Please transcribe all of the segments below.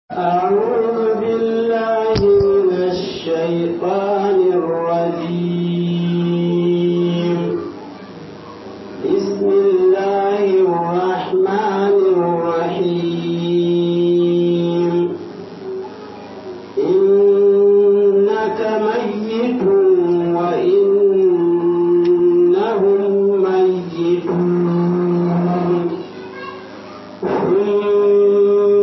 أعوذ بالله من الشيطان الرجيم بسم الله الرحمن الرحيم إنك ميت وإنهم ميتون ثم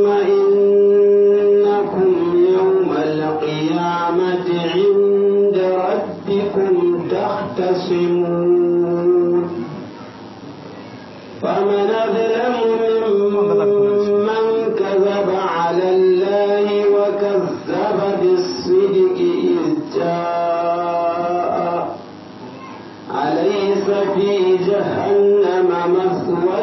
إنكم يوم القيامة عند ربكم تختصمون فمن أظلم ممن كذب على الله وكذب بالصدق إذ جاء أليس في جهنم مثوى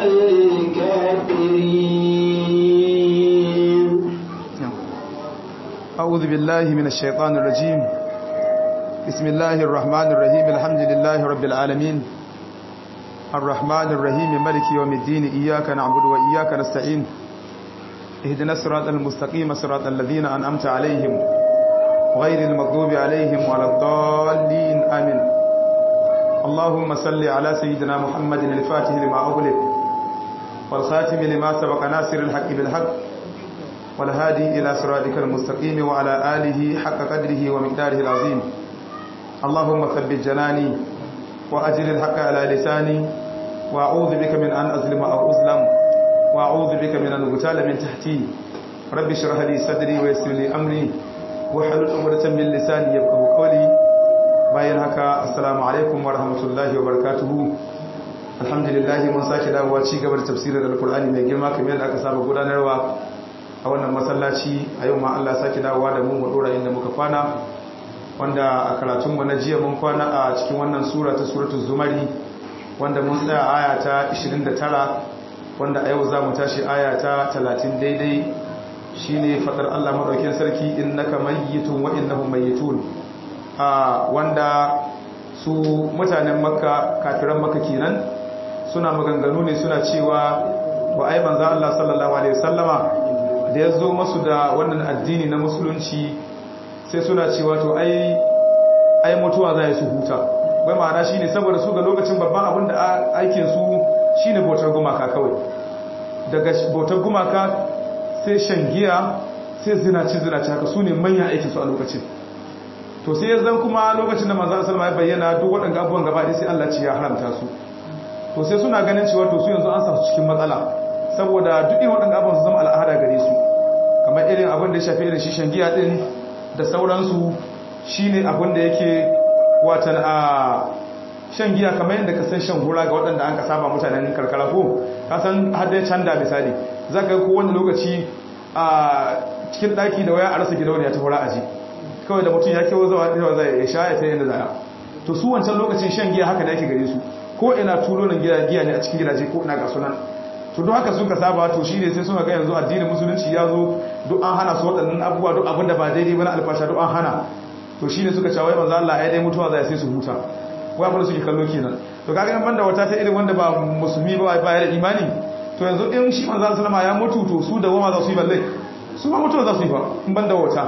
للكافرين أعوذ بالله من الشيطان الرجيم بسم الله الرحمن الرحيم الحمد لله رب العالمين الرحمن الرحيم ملك يوم الدين إياك نعبد وإياك نستعين اهدنا الصراط المستقيم صراط الذين أنعمت عليهم غير المغضوب عليهم ولا الضالين آمين اللهم صل على سيدنا محمد الفاتح لما أغلق والخاتم لما سبق ناصر الحق بالحق والهادي إلى صراطك المستقيم وعلى آله حق قدره ومقداره العظيم اللهم ثبت جناني وأجل الحق على لساني وأعوذ بك من أن أظلم أو أظلم وأعوذ بك من أن أغتال من تحتي رب اشرح لي صدري ويسر لي أمري واحلل عقدة من لساني يفقهوا قولي bayan haka assalamu alaikum wa rahmatullahi wa barakatuhu alhamdulillah mun sake dawowa ci gaba da tafsirin alkur'ani mai girma kamar yadda aka saba gudanarwa a wannan masallaci a yau ma Allah sake dawowa da mu mu dora inda muka kwana wanda a karatun mu na jiya mun kwana a cikin wannan sura ta suratul zumari wanda mun tsaya aya ta 29 wanda a yau za mu tashi aya ta 30 daidai shine fadar Allah madaukakin sarki innaka mayyitun wa innahum mayyitun a wanda su mutanen makka kafiran makka kenan suna maganganu ne suna cewa wa ai manzo Allah sallallahu alaihi wasallama da ya zo masu da wannan addini na musulunci sai suna cewa to ai ai mutuwa za su huta wai ma'ana shine saboda su ga lokacin babban abin da aikin su shine bautar gumaka kawai daga bautar gumaka sai shan giya sai zinaci zinaci haka su ne manyan aikin su a lokacin to sai ya zan kuma lokacin da manzo sallama ya bayyana duk waɗanda abubuwan gaba ɗaya sai Allah ci ya haramta su to sai suna ganin cewa to su yanzu an sa su cikin matsala saboda duk irin waɗanda abubuwan su zama al'ada gare su kamar irin abin da ya shafi irin shishan giya din da sauransu shine abin da yake watan a shan giya kamar yadda ka san shan hura ga waɗanda an ka saba mutanen karkara ko ka san har dai canda misali za ka ko wani lokaci a cikin ɗaki da waya a rasa gidauniya ta hura aji kawai da mutum ya kewa zawa ɗaya zai ya sha ya ta yadda zaya to su wancan lokacin shan giya haka da yake gare su ko ina tulonin giya ne a cikin gidaje ko ina ga sunan to duk haka suka saba to shi ne sai suka ga yanzu addinin musulunci ya zo duk an hana su waɗannan abubuwa duk abin da ba daidai ba na alfasha duk an hana to shi ne suka cewa wai manzo Allah ya dai mutuwa zai sai su huta wai abin da suke kallo kenan to kaga in banda wata ta irin wanda ba musulmi ba ba ya da imani to yanzu in shi manzo sallama ya mutu to su da wama za su yi balle su ba mutuwa za su yi ba in banda wata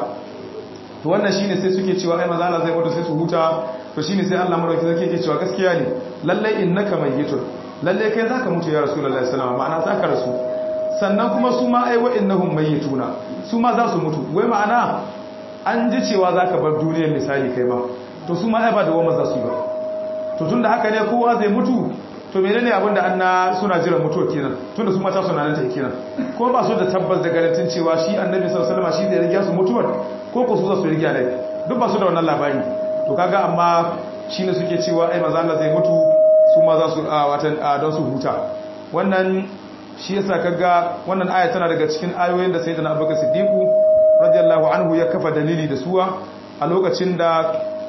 to wannan shine sai suke cewa ai manzo Allah zai mutu sai su huta to shine sai Allah madauki zai yake cewa gaskiya ne lalle innaka mayyitun lalle kai zaka mutu ya rasulullahi sallallahu alaihi wasallam ma'ana zaka rasu sannan kuma su ma ai wa'innahum mayyituna su ma za su mutu wai ma'ana an ji cewa zaka bar duniyar misali kai ma to su ma ai ba da wama za su yi ba to tunda haka ne kowa zai mutu to menene abin da anna suna jiran mutuwa kenan tunda su mata suna nan ta kenan ko ba su da tabbas da garantin cewa shi annabi sallallahu alaihi wasallam shi zai riga su mutuwar ko ko su za su riga ne duk ba su da wannan labari to kaga amma shine suke cewa ai manzo Allah zai mutu su ma za su watan don su huta wannan shi yasa kaga wannan aya tana daga cikin ayoyin da sayyidina Abubakar Siddiq radiyallahu anhu ya kafa dalili da suwa a lokacin da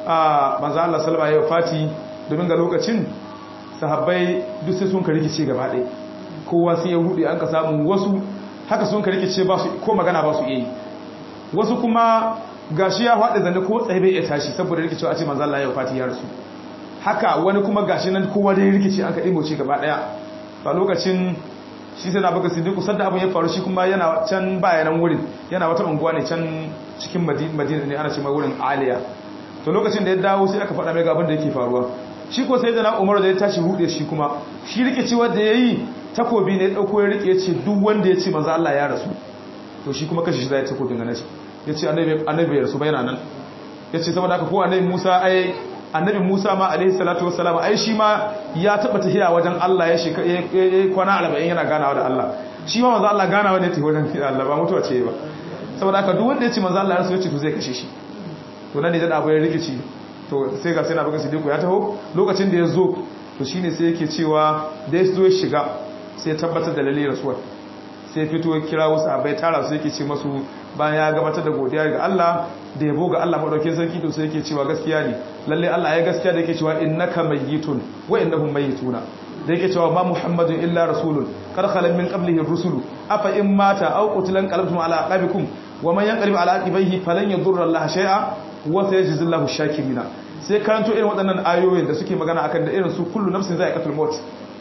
manzo Allah sallallahu alaihi wasallam domin ga lokacin sahabbai duk sai sun ka rikice gaba ɗaya kowa sai ya rude an ka samu wasu haka sun ka rikice ba su ko magana ba su yi wasu kuma gashi ya faɗi zanne ko tsaye bai iya tashi saboda rikicewa a ce manzo Allah ya wafati ya rasu haka wani kuma gashi nan kowa da ya rikice an ka imoce gaba ɗaya a lokacin shi sai na baka siddiqu sadda abin ya faru shi kuma yana can bayanan wurin yana wata unguwa ne can cikin madina ne ana ce mai wurin aliya to lokacin da ya dawo sai aka faɗa mai ga abin da yake faruwa shi ko sai da na umar da ya tashi hude shi kuma shi rike ci wanda ya yi takobi ne ɗauko ya rike ya ce duk wanda ya ce manzo Allah ya rasu to shi kuma kashi shi zai takobin ganin shi ya ce annabi ya rasu bayana nan ya ce saboda haka ko annabi musa ai annabi musa ma alaihi salatu wassalam ai shi ma ya taba tafiya wajen Allah ya shi kwana 40 yana ganawa da Allah shi ma manzo Allah ganawa ne tafi wajen Allah ba mutuwa ce ba saboda haka duk wanda ya ce manzo Allah ya rasu ya ce to zai kashe shi to nan ne da abu ya rikici to sai ga sai na baka sidiku ya taho lokacin da ya zo to shine sai yake cewa da ya zo ya shiga sai tabbatar da lalle rasuwar sai fito ya kira wasu abai tara su yake ce masu bayan ya gabatar da godiya ga Allah da yabo ga Allah madaukakin sarki to sai yake cewa gaskiya ne lalle Allah ya gaskiya da yake cewa innaka mayyitun wa innahum mayyituna da yake cewa ma muhammadun illa rasulun kar khalan min qablihi ar-rusulu afa in mata aw qutilan qalbtum ala aqabikum wa man yanqalib ala aqibaihi falan yadurra Allah shay'a wa sayajzillahu shakirina sai karanto irin waɗannan ayoyin da suke magana akan da irin su kullu nafsin za'iqatul maut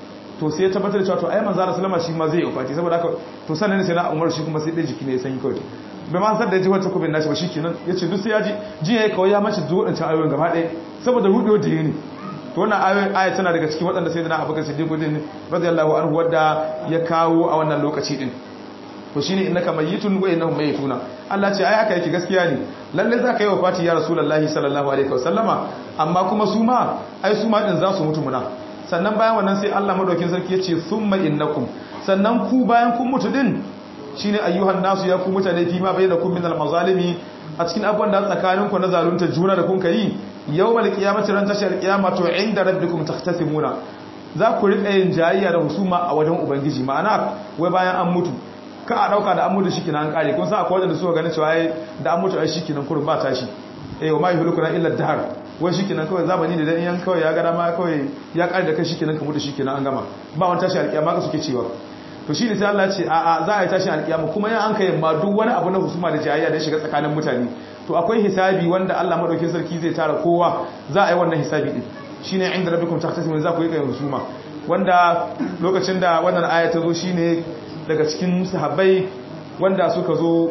to sai ya tabbatar da cewa to ai manzo Allah sallama shi ma zai yi fati saboda haka to sannan sai na Umar shi kuma sai dai jiki ne ya sanyi kawai bai ma san da ji wata kubin nashi ba shikenan yace duk sai ya ji ji yayi kawai ya mace duk wadancan ayoyin gaba ɗaya saboda rudewa da ne to wannan ayoyin aya tana daga cikin waɗanda sai da na Abubakar Siddiq din radiyallahu anhu wanda ya kawo a wannan lokaci din to shine innaka mayyitun wa innahum mayyituna Allah ce ai haka yake gaskiya ne lalle zaka yi wafati ya rasulullahi sallallahu alaihi wasallama amma kuma su ma ai su ma din za su mutu muna sannan bayan wannan sai Allah madaukin sarki ya ce summa innakum sannan ku bayan kun mutu din shine ayyuhan nasu ya ku mutane fi ma bainakum minal mazalimi a cikin abubuwan da tsakanin ku na zalunta juna da kun kai yawmal qiyamati ran tashar qiyama to inda rabbikum takhtasimuna za ku rika yin jayayya da husuma a wajen ubangiji ma'ana wai bayan an mutu ka a dauka da an mutu shikenan an kare kun san akwai wanda suka gane cewa ai da an mutu ai shikenan kurun ba tashi eh wa ma yuhlikuna illa dahar wai shikenan kawai zamani da dan yan kawai ya ga dama kawai ya kare da kai shikenan ka mutu shikenan an gama ba wani tashi alƙiyama ka suke cewa to shi ne sai Allah ce a a za a yi tashi alƙiyama kuma yan an kai ma duk wani abu na husuma da jayayya da shiga tsakanin mutane to akwai hisabi wanda Allah madaukakin sarki zai tara kowa za a yi wannan hisabi din shine inda rabbikum tahtasimun za ku yi kai husuma wanda lokacin da wannan aya ta zo shine daga cikin sahabbai wanda suka zo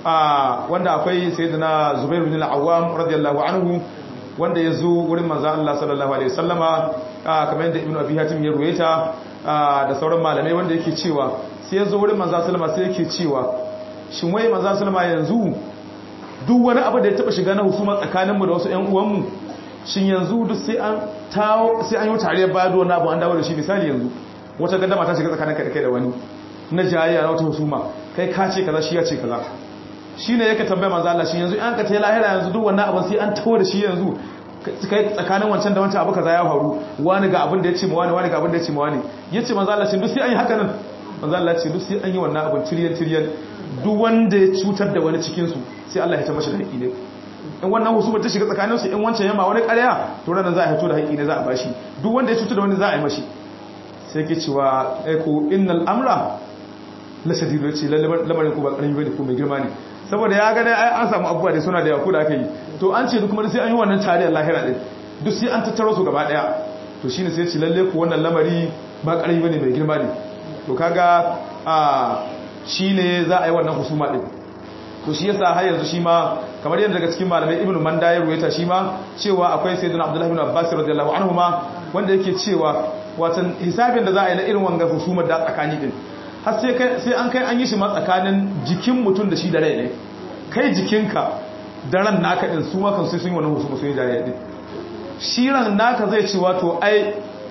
wanda akwai sayyidina Zubair bin al-Awwam radiyallahu anhu wanda ya zo wurin manzo Allah sallallahu alaihi wasallama kamar yadda Ibn Abi Hatim ya ruwaita da sauran malamai wanda yake cewa sai ya zo wurin manzo sallama sai yake cewa shin wai manzo sallama yanzu duk wani abu da ya taba shiga na husuma tsakaninmu da wasu ƴan uwanmu shin yanzu duk sai an tawo sai an yi tariyar baya da wani abu an dawo da shi misali yanzu wata gandama ta shiga tsakaninka da kai da wani na jayayya na wata husuma kai ka ce kaza shi ya ce kaza shine yake tambaya manzo Allah shi yanzu an ka tayi lahira yanzu duk wannan abin sai an tawo da shi yanzu kai tsakanin wancan da wancan abu kaza ya faru wani ga abin da ya ce ma wani wani ga abin da ya ce ma wani yace manzo Allah shi duk sai an yi haka nan manzo Allah ce duk sai an yi wannan abin tiryan tiryan duk wanda ya cutar da wani cikin su sai Allah ya ta mashi da haƙi ne in wannan husuma ta shiga tsakanin su in wancan yamma wani ƙarya to ranan za a hito da haƙi ne za a bashi duk wanda ya cutar da wani za a yi mashi sai ke cewa ko innal amra la shadidu ce lamarin ko ba ƙarami bane ko mai girma ne saboda ya gane ai an samu abubuwa da suna da yaku da aka yi to an ce duk kuma sai an yi wannan tariyar lahira din duk sai an tattaro su gaba daya to shine sai ce lalle ku wannan lamari ba ƙarami bane mai girma ne to kaga a shine za a yi wannan husuma din to shi yasa har yanzu shi ma kamar yadda daga cikin malamai ibnu manda ya ruwaita shi ma cewa akwai sayyidina abdullahi ibn abbas radiyallahu anhu ma wanda yake cewa watan hisabin da za a yi na irin wanga husumar da tsakani din har sai an kai an yi shi ma tsakanin jikin mutum da shi da rai ne kai jikinka da ran naka din su makan sai sun yi wannan husuma sun yi jariya din shi ran naka zai ce wato ai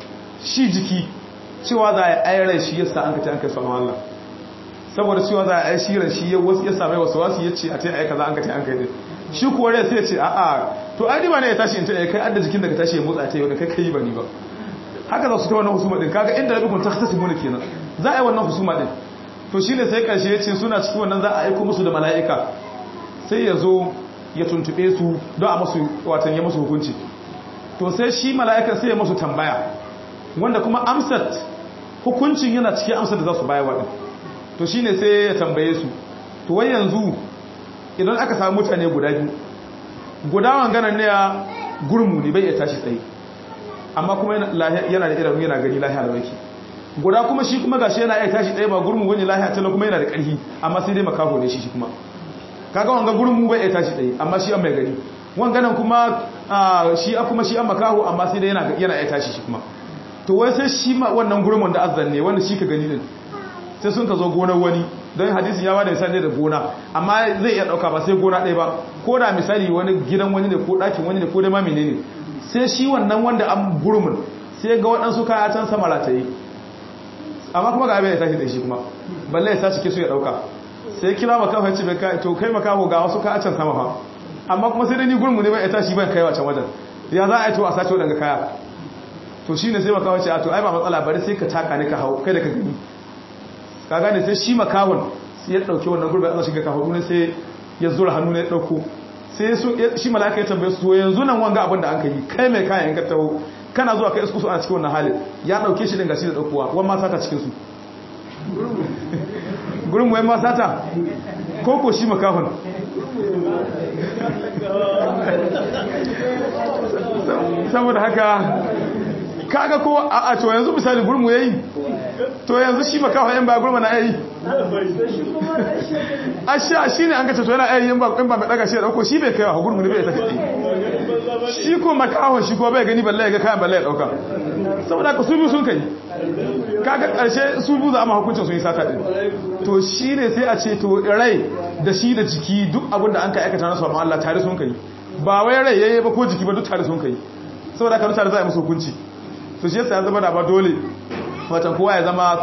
shi jiki cewa za a yi ai rai shi yasa an ka ce an kai sabon Allah saboda cewa za a yi shi ran shi ya wasu ya same wasu wasu ya ce a ta yi ai kaza an ka ce an kai din shi kuwa rai sai ya ce a'a to ai ba ne ya tashi in ta kai adda jikin da ka tashi ya motsa ta yau da kai kai ba ni ba haka za su ta wannan husuma din kaga inda rabikun ta kasance mu kenan za a yi wannan husuma din to shine sai karshe ya ce suna cikin wannan za a aiko musu da mala'ika sai ya zo ya tuntube su don a musu watan ya musu hukunci to sai shi mala'ika sai ya musu tambaya wanda kuma amsat hukuncin yana cikin amsar da za su bayar waɗin to shine sai ya tambaye su to wai yanzu idan aka samu mutane guda biyu guda wanganan ne ya gurmu ne bai iya tashi tsaye amma kuma yana da idanu yana gani lahiya da wake guda kuma shi kuma gashi yana iya tashi ɗaya ba gurmu wani lahiya tana kuma yana da ƙarfi amma sai dai makaho ne shi shi kuma kaga wanga gurmu bai iya tashi ɗaya amma shi an mai gani wanganan kuma shi a kuma shi an makaho amma sai dai yana yana iya tashi shi kuma to wai sai shi ma wannan gurmun da azzan ne wanda shi ka gani din sai sun ka zo gonar wani don hadisin ya bada misali da gona amma zai iya dauka ba sai gona ɗaya ba ko da misali wani gidan wani ne ko ɗakin wani ne ko da ma menene sai shi wannan wanda an gurmun sai ga waɗansu kaya can sama rataye amma kuma ga abin ya tashi da shi kuma balle ya tashi ke su ya dauka sai kira makaho ya ce bai kai to kai makaho ga wasu kaya can sama fa amma kuma sai dai ni gurmu ne bai ya tashi ban kaiwa can wajen ya za a yi to a sace waɗanga kaya to shine sai makaho ce a to ai ba matsala bari sai ka taka ne ka hau kai da ka gani ka gane sai shi makawon sai ya dauke wannan gurbin Allah shiga kafaɗu ne sai ya zura hannu ne ya dauko sai shi malaka ya tambaye su yanzu nan wanga abin da an kai kai mai kayan ka taho kana zuwa kai isku su a cikin wannan halin ya dauke shi dinga shi da daukowa wani ma sata cikin su gurin wani ma sata ko ko shi makahon saboda haka kaga ko a to yanzu misali gurmu yayi to yanzu shi makawa yan ba gurma na yayi asha shine an kace to yana yayi yan ba in ba mai daga shi da dauko shi bai kai wa gurmu ne bai tafi shi ko makawa shi ko bai gani balle ya ga kayan balle ya dauka saboda ka su biyu sun kai kaga karshe su biyu za a ma hukuncin sun yi sata din to shine sai a ce to rai da shi da jiki duk abin da an ka aikata nasu amma Allah tare sun kai ba wai rai yayi ba ko jiki ba duk tare sun kai saboda ka tare za a yi musu hukunci to shi yasa ya zama da ba dole watan kowa ya zama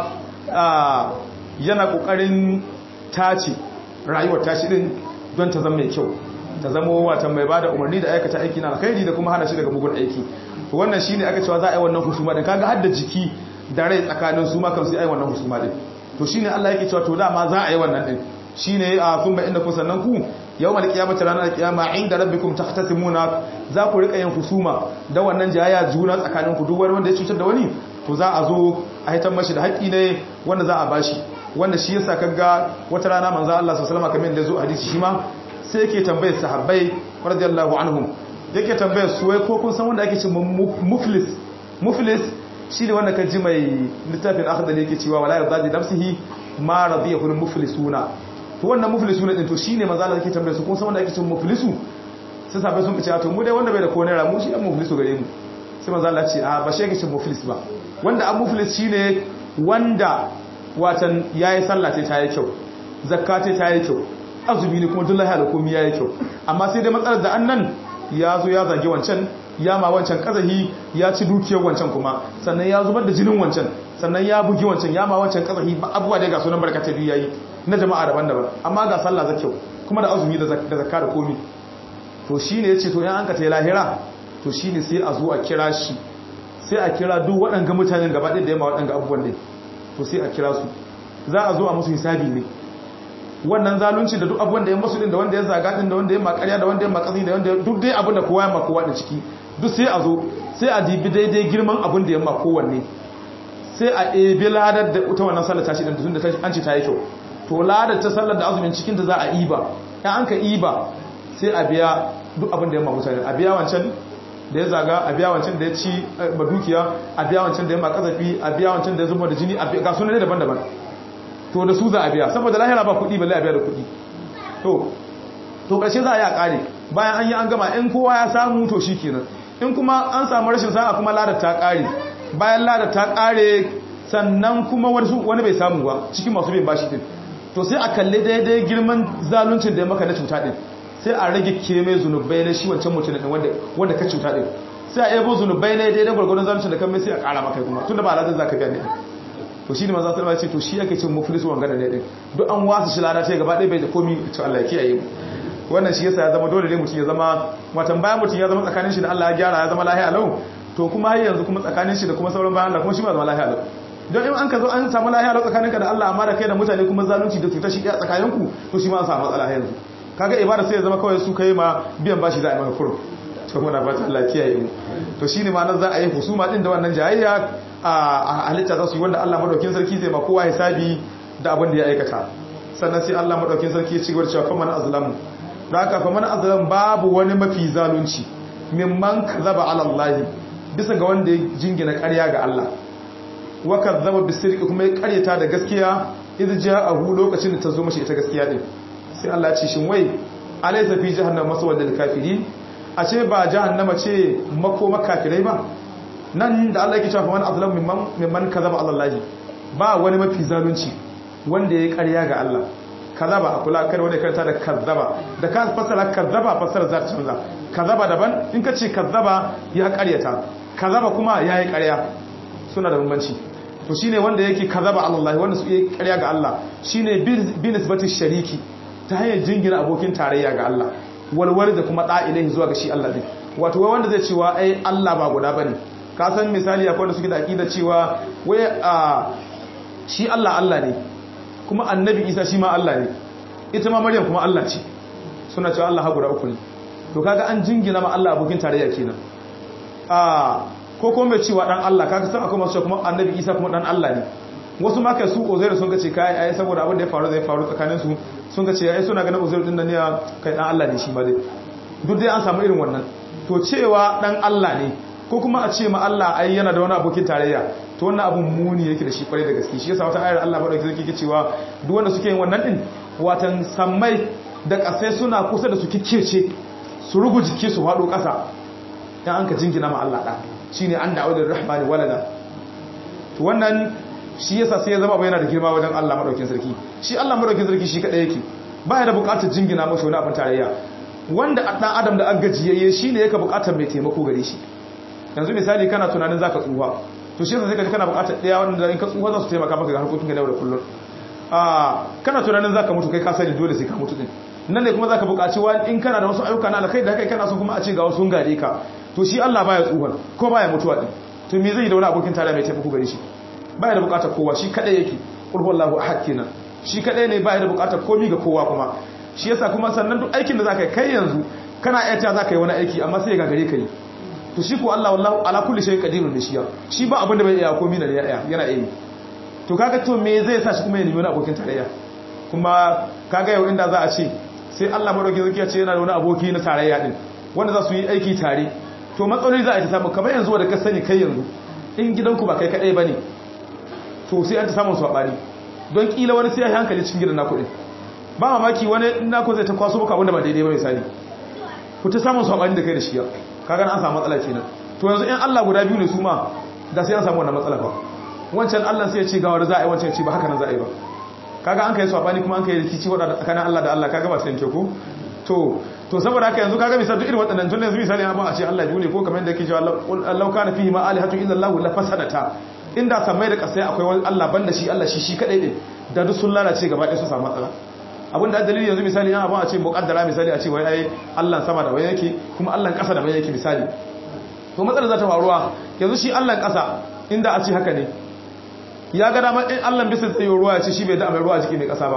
yana kokarin tace rayuwar tashi din don ta zama mai kyau ta zama watan mai bada umarni da aikata aiki na alkhairi da kuma hana shi daga mugun aiki to wannan shine aka cewa za a yi wannan husuma din kaga hadda jiki da rai tsakanin su ma kan sai ai wannan husuma din to shine Allah yake cewa to dama za a yi wannan din shine a kun ba inda kun sannan ku yawmal qiyamati ranar qiyama inda rabbikum tahtasimuna za ku rika yin husuma da wannan jayaya juna tsakanin ku duk wani wanda ya cutar da wani to za a zo a haitar mashi da haƙƙi ne wanda za a bashi wanda shi yasa kaga wata rana manzo Allah sallallahu alaihi wasallam kamar da zo hadisi shi ma sai yake tambayar sahabbai radiyallahu anhum yake tambayar su wai ko kun san wanda ake cewa muflis muflis shi ne wanda ka ji mai littafin akhdal yake cewa wala yarda nafsihi ma radiyahu muflisuna to wannan muflisuna din to shine manzo Allah yake tambayar su kun san wanda ake cewa muflisu sai sahabbai sun ce to mu dai wanda bai da ko naira mu shi an muflisu gare mu sai manzo Allah ce a ba shi yake cewa muflis ba wanda an muflis shine wanda watan yayi sallah sai ta yi kyau zakka sai ta yi kyau azumi ne kuma dullahi da komai yayi kyau amma sai dai matsalar da annan ya zo ya zage wancan ya ma wancan kazahi ya ci dukiyar wancan kuma sannan ya zubar da jinin wancan sannan ya bugi wancan ya ma wancan kazahi abubuwa da ga sunan barkata biyu yayi na jama'a daban-daban amma ga sallah za kyau kuma da azumi da zakka da komai to shine yace to in an ka tayi lahira to shine sai a zo a kira shi sai a kira duk waɗanga mutanen gaba ɗaya da yamma waɗanga abubuwan ne to sai a kira su za a zo a musu hisabi ne wannan zalunci da duk abubuwan da ya masu din da wanda ya zaga din da wanda ya makariya da wanda ya makasi da wanda duk dai abin da kowa ya maka kowa da ciki duk sai a zo sai a dibi daidai girman abin da ya maka kowanne sai a ebi ladar da ita wannan sallar tashi din tun da an ce ta yi kyau to ladar ta sallar da azumin cikin ta za a iba in an ka iba sai a biya duk abin da ya maka mutane a biya wancan da ya zaga a biya wancan da ya ci ba dukiya a biya wancan da ya maka kazafi a biya wancan da ya zuba da jini ga sunan daban-daban to da su za a biya saboda lahira ba kuɗi balle a biya da kuɗi to to ƙarshe za a yi a ƙare bayan an yi an gama in kowa ya samu to shi kenan in kuma an samu rashin sa'a kuma ladar ta ƙare bayan ladar ta ƙare sannan kuma wani bai samu ba cikin masu bin bashi din to sai a kalle daidai girman zaluncin da ya maka na cuta din sai a rage keme zunubai na shi wancan mutum din wanda wanda ka cuta din sai a yabo zunubai ne daidai gwargwadon zaluncin da kan mai sai a ƙara maka kuma tunda ba ladar zaka biya ne to shi ne maza sallama ce to shi yake cin muflis wangana ne din duk an wasu shi lada ce gaba ɗaya bai da komi to Allah ya kiyaye mu wannan shi yasa ya zama dole ne mutum ya zama watan bayan mutum ya zama tsakanin shi da Allah ya gyara ya zama lahiya lau to kuma har yanzu kuma tsakanin shi da kuma sauran bayan Allah kuma shi ma zama lahiya lau don in an ka zo an samu lahiya lau tsakaninka da Allah amma da kai da mutane kuma zalunci da cutar shi ɗaya tsakaninku to shi ma an samu matsala yanzu kaga ibada sai ya zama kawai su kai ma biyan bashi za a yi maka kurum to muna fata Allah kiyaye mu to shine ma nan za a yi husuma din da wannan jayayya a halitta za su yi wanda Allah madaukin sarki zai ma kowa hisabi da abin da ya aikata sannan sai Allah madaukin sarki ya ci gaba da cewa faman azlamu da haka faman azlam babu wani mafi zalunci mimman kazaba ala Allah bisa ga wanda ya jingina ƙarya ga Allah wa kadzaba bisirqi kuma ya karyata da gaskiya idh ja'ahu lokacin da ta zo mashi ita gaskiya din sai Allah ya ce shin wai alaysa fi jahannama maswal lil kafirin a ce ba jahannama ce makoma kafirai ba nan da Allah yake cewa man azlamu mimman mimman kadzaba ala Allah ba wani mafi zalunci wanda ya karya ga Allah kazaba a kula kar wani karanta da kazzaba da ka fasara kazzaba fasara za ta canza kazzaba daban in ka ce kazzaba ya karyata kazzaba kuma ya yi karya suna da bambanci to shine wanda yake kazzaba Allah wanda su yi karya ga Allah shine bi nisbati shariki ta hanyar jingina abokin tarayya ga Allah walwal da kuma da ilahi zuwa ga shi Allah din wato wai wanda zai cewa ai Allah ba guda bane ka san misali akwai wanda suke da aqida cewa wai a shi Allah Allah ne kuma annabi isa shi ma Allah ne ita ma maryam kuma Allah ce suna cewa Allah guda uku ne to kaga an jingina ma Allah abokin tarayya kenan a ko kuma mai cewa dan Allah kaga san akwai masu kuma annabi isa kuma dan Allah ne wasu ma kai su Uzairu sun kace kai ai saboda abin da ya faru zai faru tsakanin su sun kace ai suna ganin Uzairu din nan ne kai dan Allah ne shi ma dai duk dai an samu irin wannan to cewa dan Allah ne ko kuma a ce ma Allah ai yana da wani abokin tarayya to wannan abun muni yake da shi kwarai da gaske shi yasa wata ayar Allah madauki zai kike cewa duk wanda suke yin wannan din watan sammai da kasai suna kusa da su kikkece su rugu jiki su hado kasa dan an ka jingina ma Allah da shine an da'u da rahmani walada to wannan shi yasa sai ya zama ba yana da girma wajen Allah madaukin sarki shi Allah madaukin sarki shi kadai yake baya da bukatar jingina masa wani abin tarayya wanda dan adam da an gajiyayye shine yake bukatar mai taimako gare shi yanzu misali kana tunanin zaka tsuwa to shi sai ka kana bukatar daya wanda in ka tsuwa za su taimaka maka ga harkokin ka da kullum ah kana tunanin zaka mutu kai ka sani dole sai ka mutu din nan ne kuma zaka bukaci wani in kana da wasu ayyuka na alkai da kai kana so kuma a ce ga wasu gare ka to shi Allah baya tsuwa ko baya mutuwa din to me zai da wani abokin tare mai taimako gare shi baya da bukatar kowa shi kadai yake qul huwallahu ahad kenan shi kadai ne baya da bukatar komi ga kowa kuma shi yasa kuma sannan duk aikin da zaka kai yanzu kana ayyata zaka yi wani aiki amma sai ga gare ka yi to shi ko Allah wallahu ala kulli shay'in qadirun shi shi ba abin da bai iya komai da ya yana yi to kaga to me zai sa shi kuma ya nemi wani abokin tarayya kuma kaga yau inda za a ce sai Allah madauki zaki ya ce yana da wani aboki na tarayya din wanda za su yi aiki tare to matsaloli za a ta samu kamar yanzu da ka sani kai yanzu in gidanku ba kai kadai bane to sai an ta samu sabani don kila wani sai ya hankali cikin gidan naku din ba mamaki wani naku zai ta kwaso maka abin da ba daidai ba misali ku ta samu sabani da kai da shi ya kaga an samu matsala kenan to yanzu in Allah guda biyu ne su ma da sai an samu wannan matsala fa wancan Allah sai ya ce ga wanda za a yi wancan ya ce ba haka nan za a yi ba kaga an kai sabani kuma an kai rikici wada tsakanin Allah da Allah kaga ba sai ko to to saboda haka yanzu kaga misali duk irin waɗannan tun yanzu misali amma a ce Allah biyu ne ko kamar yadda yake cewa Allah kana fihi ma alihatu illa Allah la fasadata inda samai da kasai akwai wani Allah banda shi Allah shi shi kadai ne da duk sun lalace gaba ɗaya su samu matsala abin da dalili yanzu misali yana abin a ce muƙaddara misali a ce wai ai Allah sama da wai yake kuma Allah ƙasa da wai yake misali to matsalar za ta faruwa yanzu shi Allah ƙasa inda a ce haka ne ya ga dama in Allah bisa tsaye ruwa ya ce shi bai da mai ruwa jiki mai ƙasa ba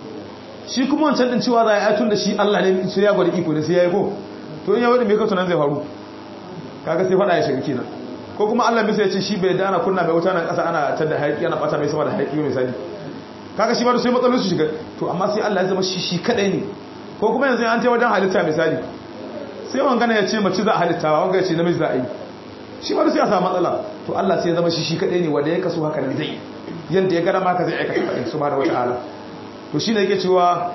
shi kuma wancan din cewa za a yi tun da shi Allah ne sai ya gwada iko ne sai ya yi ko to in ya wadi mai kasu nan zai faru kaga sai faɗa ya shiga kenan ko kuma Allah bisa ya ce shi bai da ana kunna mai wuta nan ƙasa ana tada hayaƙi ana ɓata mai sama da hayaƙi misali kaga shi ba da sai matsalolin su shiga to amma sai Allah ya zama shi shi kadai ne ko kuma yanzu an ce wajen halitta misali sai wangana ya ce mace za a halitta wanga ya ce namiji za a yi shi ba da sai a samu matsala to Allah sai ya zama shi shi kadai ne wanda ya kaso haka nan zai yanda ya gada maka zai aikata kadai subhanahu wataala to shine yake cewa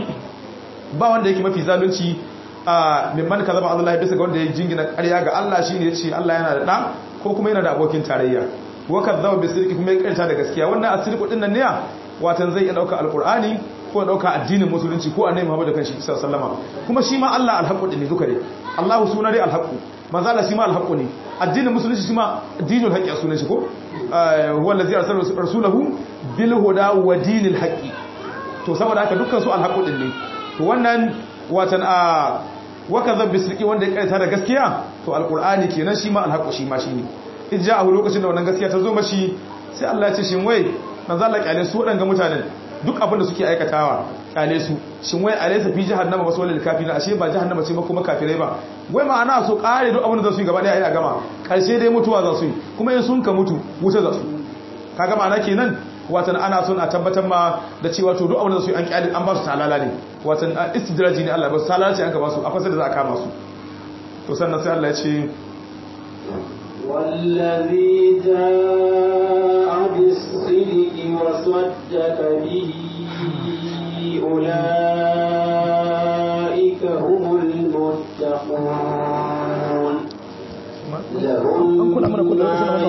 ba wanda yake mafi zalunci a mimman kazaba Allah bisa ga wanda ya jingina ƙarya ga Allah shine yace Allah yana da da ko kuma yana da abokin tarayya wa kadzaba bi sirki kuma ya karanta da gaskiya wannan asirku din nan ne watan zai iya dauka alqur'ani ko ya dauka addinin musulunci ko annabi Muhammad kanshi sallallahu alaihi kuma shi ma Allah alhaqu din ne duka ne Allah suna dai alhaqu manzo Allah shi ma alhaqu ne addinin musulunci shi ma dinul haqqi a sunan shi ko huwa allazi arsala rasulahu bil huda wa dinil haqqi to saboda haka dukkan su alhaqu din ne to wannan watan a wakaza bisriki wanda ya karanta da gaskiya to alqur'ani kenan shi ma alhaqu shi ma shine idja a lokacin da wannan gaskiya ta zo mashi sai Allah ya ce shin wai manzo Allah kyale su wadanga mutanen duk abin da suke aikatawa kyale su shin wai alaysa fi jahannama wasu walil kafirin ashe ba jahannama ce ba kuma kafirai ba wai ma'ana su kare duk abin da za su yi gaba daya a gama karshe dai mutuwa za su yi kuma in sun ka mutu wuta za su kaga ma'ana kenan watan ana son a tabbatar ma da cewa to duk abin da su yi an kyale an ba su talala ne watan istidraji ne Allah ba su talala ce an ka ba su a fasar da za a kama su to sannan sai Allah ya ce والذي جاء بالصدق وصدق به أولئك هم المتقون لهم ما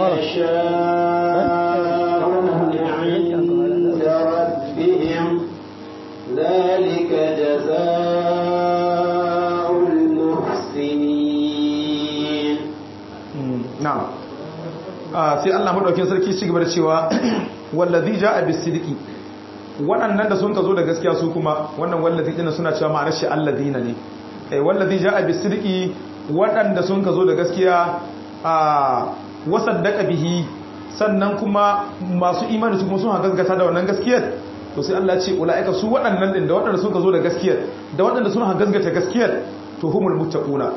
يشاءون عند ربهم ذلك جزاء المحسنين na'am sai Allah madaukakin sarki shi gaba da cewa wallazi jaa bis-sidqi waɗannan da sun ka zo da gaskiya su kuma wannan wallazi din suna cewa ma'anar shi alladina ne eh wallazi jaa bis-sidqi waɗanda sun ka zo da gaskiya a wasaddaqa bihi sannan kuma masu imani su kuma sun gaskata da wannan gaskiyar to sai Allah ya ce ulaika su waɗannan din da waɗanda sun ka zo da gaskiyar da waɗanda sun gaskata gaskiyar to humul muttaquna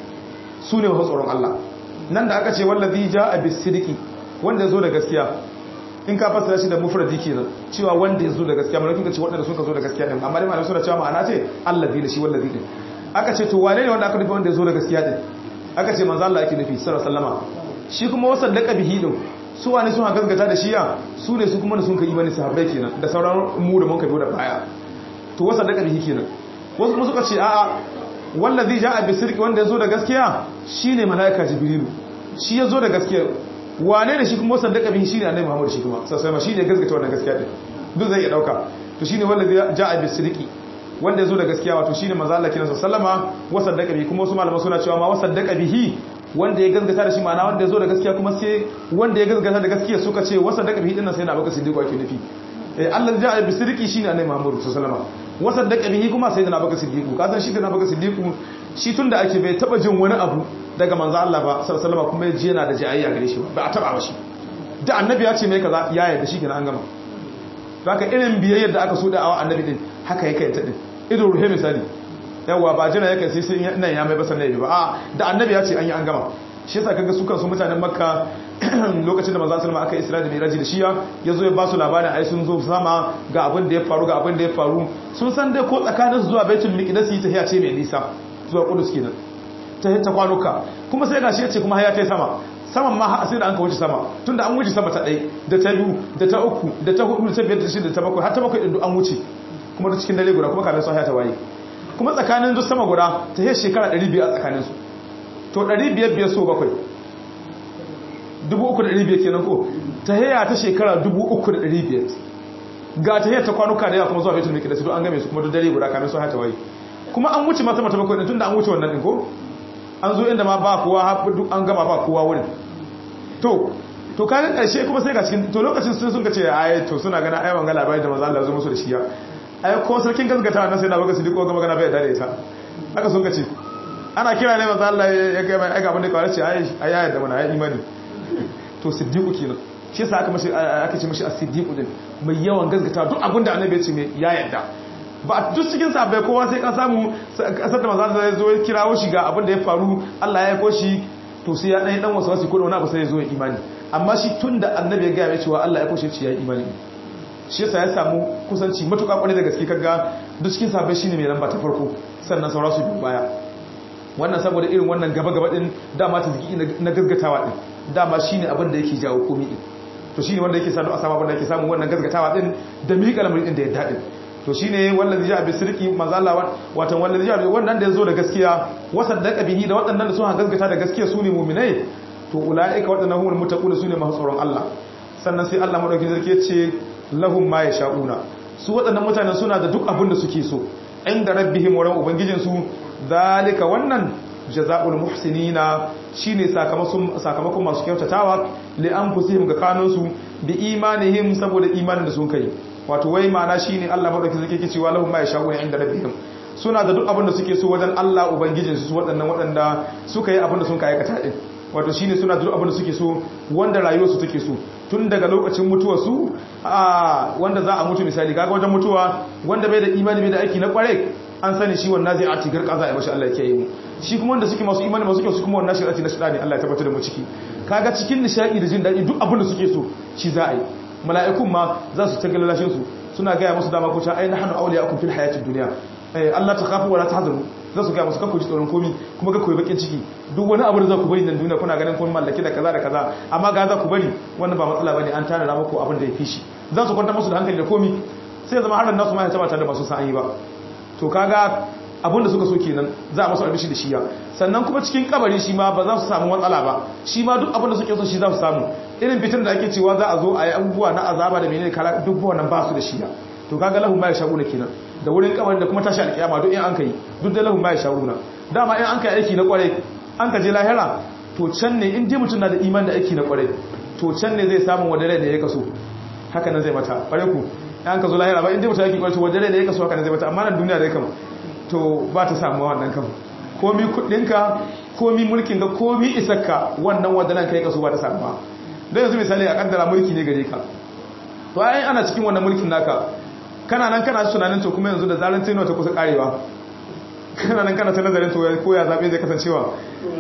su ne masu tsoron Allah nan da aka ce wallazi jaa bis-sidqi wanda ya zo da gaskiya in ka fassara shi da mufradi kenan cewa wanda ya zo da gaskiya malakin ka ce waɗanda sun ka zo da gaskiya din amma dai malamai suna cewa ma'ana ce allazi da shi wallazi din aka ce to wane ne wanda aka nufi wanda ya zo da gaskiya din aka ce manzo Allah yake nufi sallallahu alaihi wasallama shi kuma wasaddaqa bihi din su wane sun gaskata da shi ya su ne su kuma da sun ka imani sahabbai kenan da sauran mu da mun ka biyo da baya to wasaddaqa bihi kenan wasu kuma suka ce a'a wallazi ja'a bisirqi wanda ya zo da gaskiya shine malaika jibrilu shi ya zo da gaskiya wane ne shi kuma wasan da kabihi shine annabi Muhammad shi kuma sai ma shine gaskata wannan gaskiya din duk zai iya dauka to shine wallazi ja'a bisirqi wanda ya zo da gaskiya wato shine manzo Allah kina sallama wasan da kabihi kuma wasu malaman suna cewa ma wasan da kabihi wanda ya gaskata da shi ma'ana wanda ya zo da gaskiya kuma sai wanda ya gaskata da gaskiya suka ce wasan da kabihi dinnan sai na baka siddiqo ake nufi eh Allah ja'a bisirqi shine annabi Muhammad sallallahu alaihi wasallam wasan da kabihi kuma sai na baka siddiqo ka san shi da na baka siddiqo shi tunda ake bai taba jin wani abu daga manzo Allah ba sallallahu alaihi wasallam kuma yaji yana da jayayya gare shi ba a taba ba shi da annabi ya ce mai kaza ya yarda shi kenan an gama haka irin biyayyar da aka so da awa annabi din haka yake ta din ido ruhe misali yawa ba jira yake sai sai nan ya mai ba sannan ba a da annabi ya ce an yi an gama shi yasa kaga su kansu mutanen makka lokacin da manzo sallama aka isra da miraji da shiya yazo ya ba su labarin ai sun zo sama ga abin da ya faru ga abin da ya faru sun san dai ko tsakanin zuwa baitul miqdis ta hiya ce mai nisa zuwa kudus kenan ta ta kwanuka kuma sai gashi ya ce kuma haya ta sama saman ma sai da an ka wuce sama tunda an wuce sama ta ɗai da ta biyu da ta uku da ta hudu da ta biyar da shida da ta bakwai har ta bakwai ɗin an wuce kuma da cikin dare guda kuma kafin sun haya ta waye kuma tsakanin duk sama guda ta yi shekara 500 a tsakaninsu to 500 biyar so bakwai 3,500 kenan ko ta haya ta shekara 3,500 ga ta haya ta kwanuka da yawa kuma zuwa betul mikida su an game su kuma duk dare guda kamin sun haya ta waye kuma an wuce masu mata bakwai tun da an wuce wannan ɗin ko an zo inda ma ba kowa duk an gama ba kowa wurin to to kaga karshe kuma sai ga cikin to lokacin sun sun ce ai to suna gana ai wanga labari da manzo Allah zo musu da shi ya ai ko sarkin gaskata wannan sai da baka sidiko ga magana bai da ita haka sun ce ana kira ne manzo Allah ya ga mai ga abin da kawai ce ai ai ya yarda mana ai imani to siddiqu kenan shi yasa aka mashi aka ce mashi as-siddiqu din mai yawan gaskata duk abin da annabi ya ce mai ya yarda ba duk cikin sabai kowa sai ka samu kasar da manzo ya zo ya kirawo shi ga abin da ya faru Allah ya aiko shi to sai ya dan dan wasu wasu ko wani abu sai ya zo ya imani amma shi tunda annabi ya ga ya cewa Allah ya aiko shi ya imani shi yasa ya samu kusanci matuƙa kwarai da gaske kaga duk cikin sabai shine mai lamba ta farko sannan saura su biyu baya wannan saboda irin wannan gaba gaba din dama ta ziki na gaggatawa din dama shine abin da yake jawo komai din to shine wanda yake sanu a samu abin da yake samu wannan gaggatawa din da miƙa lamarin din da ya daɗin to shine wallazi ja bi sirki manzo Allah watan wallazi ja wannan da yazo da gaskiya wasaddaqa bihi da waɗannan da suka gaskata da gaskiya su ne mu'minai to ulaika waɗannan humul muttaquna su ne masu tsoron Allah sannan sai Allah madaukakin sarki ya ce lahum ma yasha'una su waɗannan mutanen suna da duk abin da suke so inda rabbihim wa ubangijin su zalika wannan jazaa'ul muhsinina shine sakamakon sakamakon masu kyautatawa li anfusihim ga kanunsu bi imanihim saboda imanin da sun kai wato wai ma'ana shine Allah madaukakin sarki yake cewa lahum ma yasha'una inda rabbihim suna da duk abin da suke so wajen Allah ubangijin su waɗannan waɗanda suka yi abin da sun kai aikata din wato shine suna da duk abin da suke so wanda rayuwar su take so tun daga lokacin mutuwar su a wanda za a mutu misali kaga wajen mutuwa wanda bai da imani bai da aiki na kware an sani shi wannan zai ati garka za a yi mashi Allah ya kiyaye mu shi kuma wanda suke masu imani masu kyau su kuma wannan shirati na shirani Allah ya tabbatar da mu ciki kaga cikin nishadi da jin daɗi duk abin da suke so shi za a yi mala'ikun ma za su ta galalashin su suna gaya musu dama ko ta ai nahnu awliya'ukum fil hayatid dunya Allah ta kafu wala tahzanu za su ga musu kakku ji tsoron komi kuma kakku yi bakin ciki duk wani abu da za ku bari nan duniya kuna ganin kun mallaki da kaza da kaza amma ga za ku bari wannan ba matsala bane an tana muku abin da ya fi shi za su kwanta musu da hankali da komi sai zama har nasu ma ya taba tare da masu sa'ayi ba to kaga abin da suka so kenan za a masu albishi da shiya sannan kuma cikin kabari shi ma ba za su samu matsala ba shi ma duk abin da suke so shi za su samu irin fitin da ake cewa za a zo a yi abubuwa na azaba da menene kala duk wannan ba su da shiya to kaga lahum ma yashaguna kenan da wurin kabari da kuma tashi alkiyama duk in an kai duk da lahum ma yashaguna dama in an kai aiki na kware an ka je lahira to can ne in dai mutum na da iman da aiki na kware to can ne zai samu wadare da ya kaso haka nan zai mata kware ku an ka zo lahira ba in dai mutum yake kware to wadare da ya kaso haka nan zai mata amma nan duniya dai kam to ba ta samu wannan kam komi kudinka komi mulkin ka komi isakka wannan wadanan kai kaso ba ta samu ba don yanzu misali a kaddara mulki ne gare ka to ai ana cikin wannan mulkin naka kana nan kana tunanin to kuma yanzu da zaran tino ta kusa karewa kana nan kana ta nazarin to ko ya zabe zai kasancewa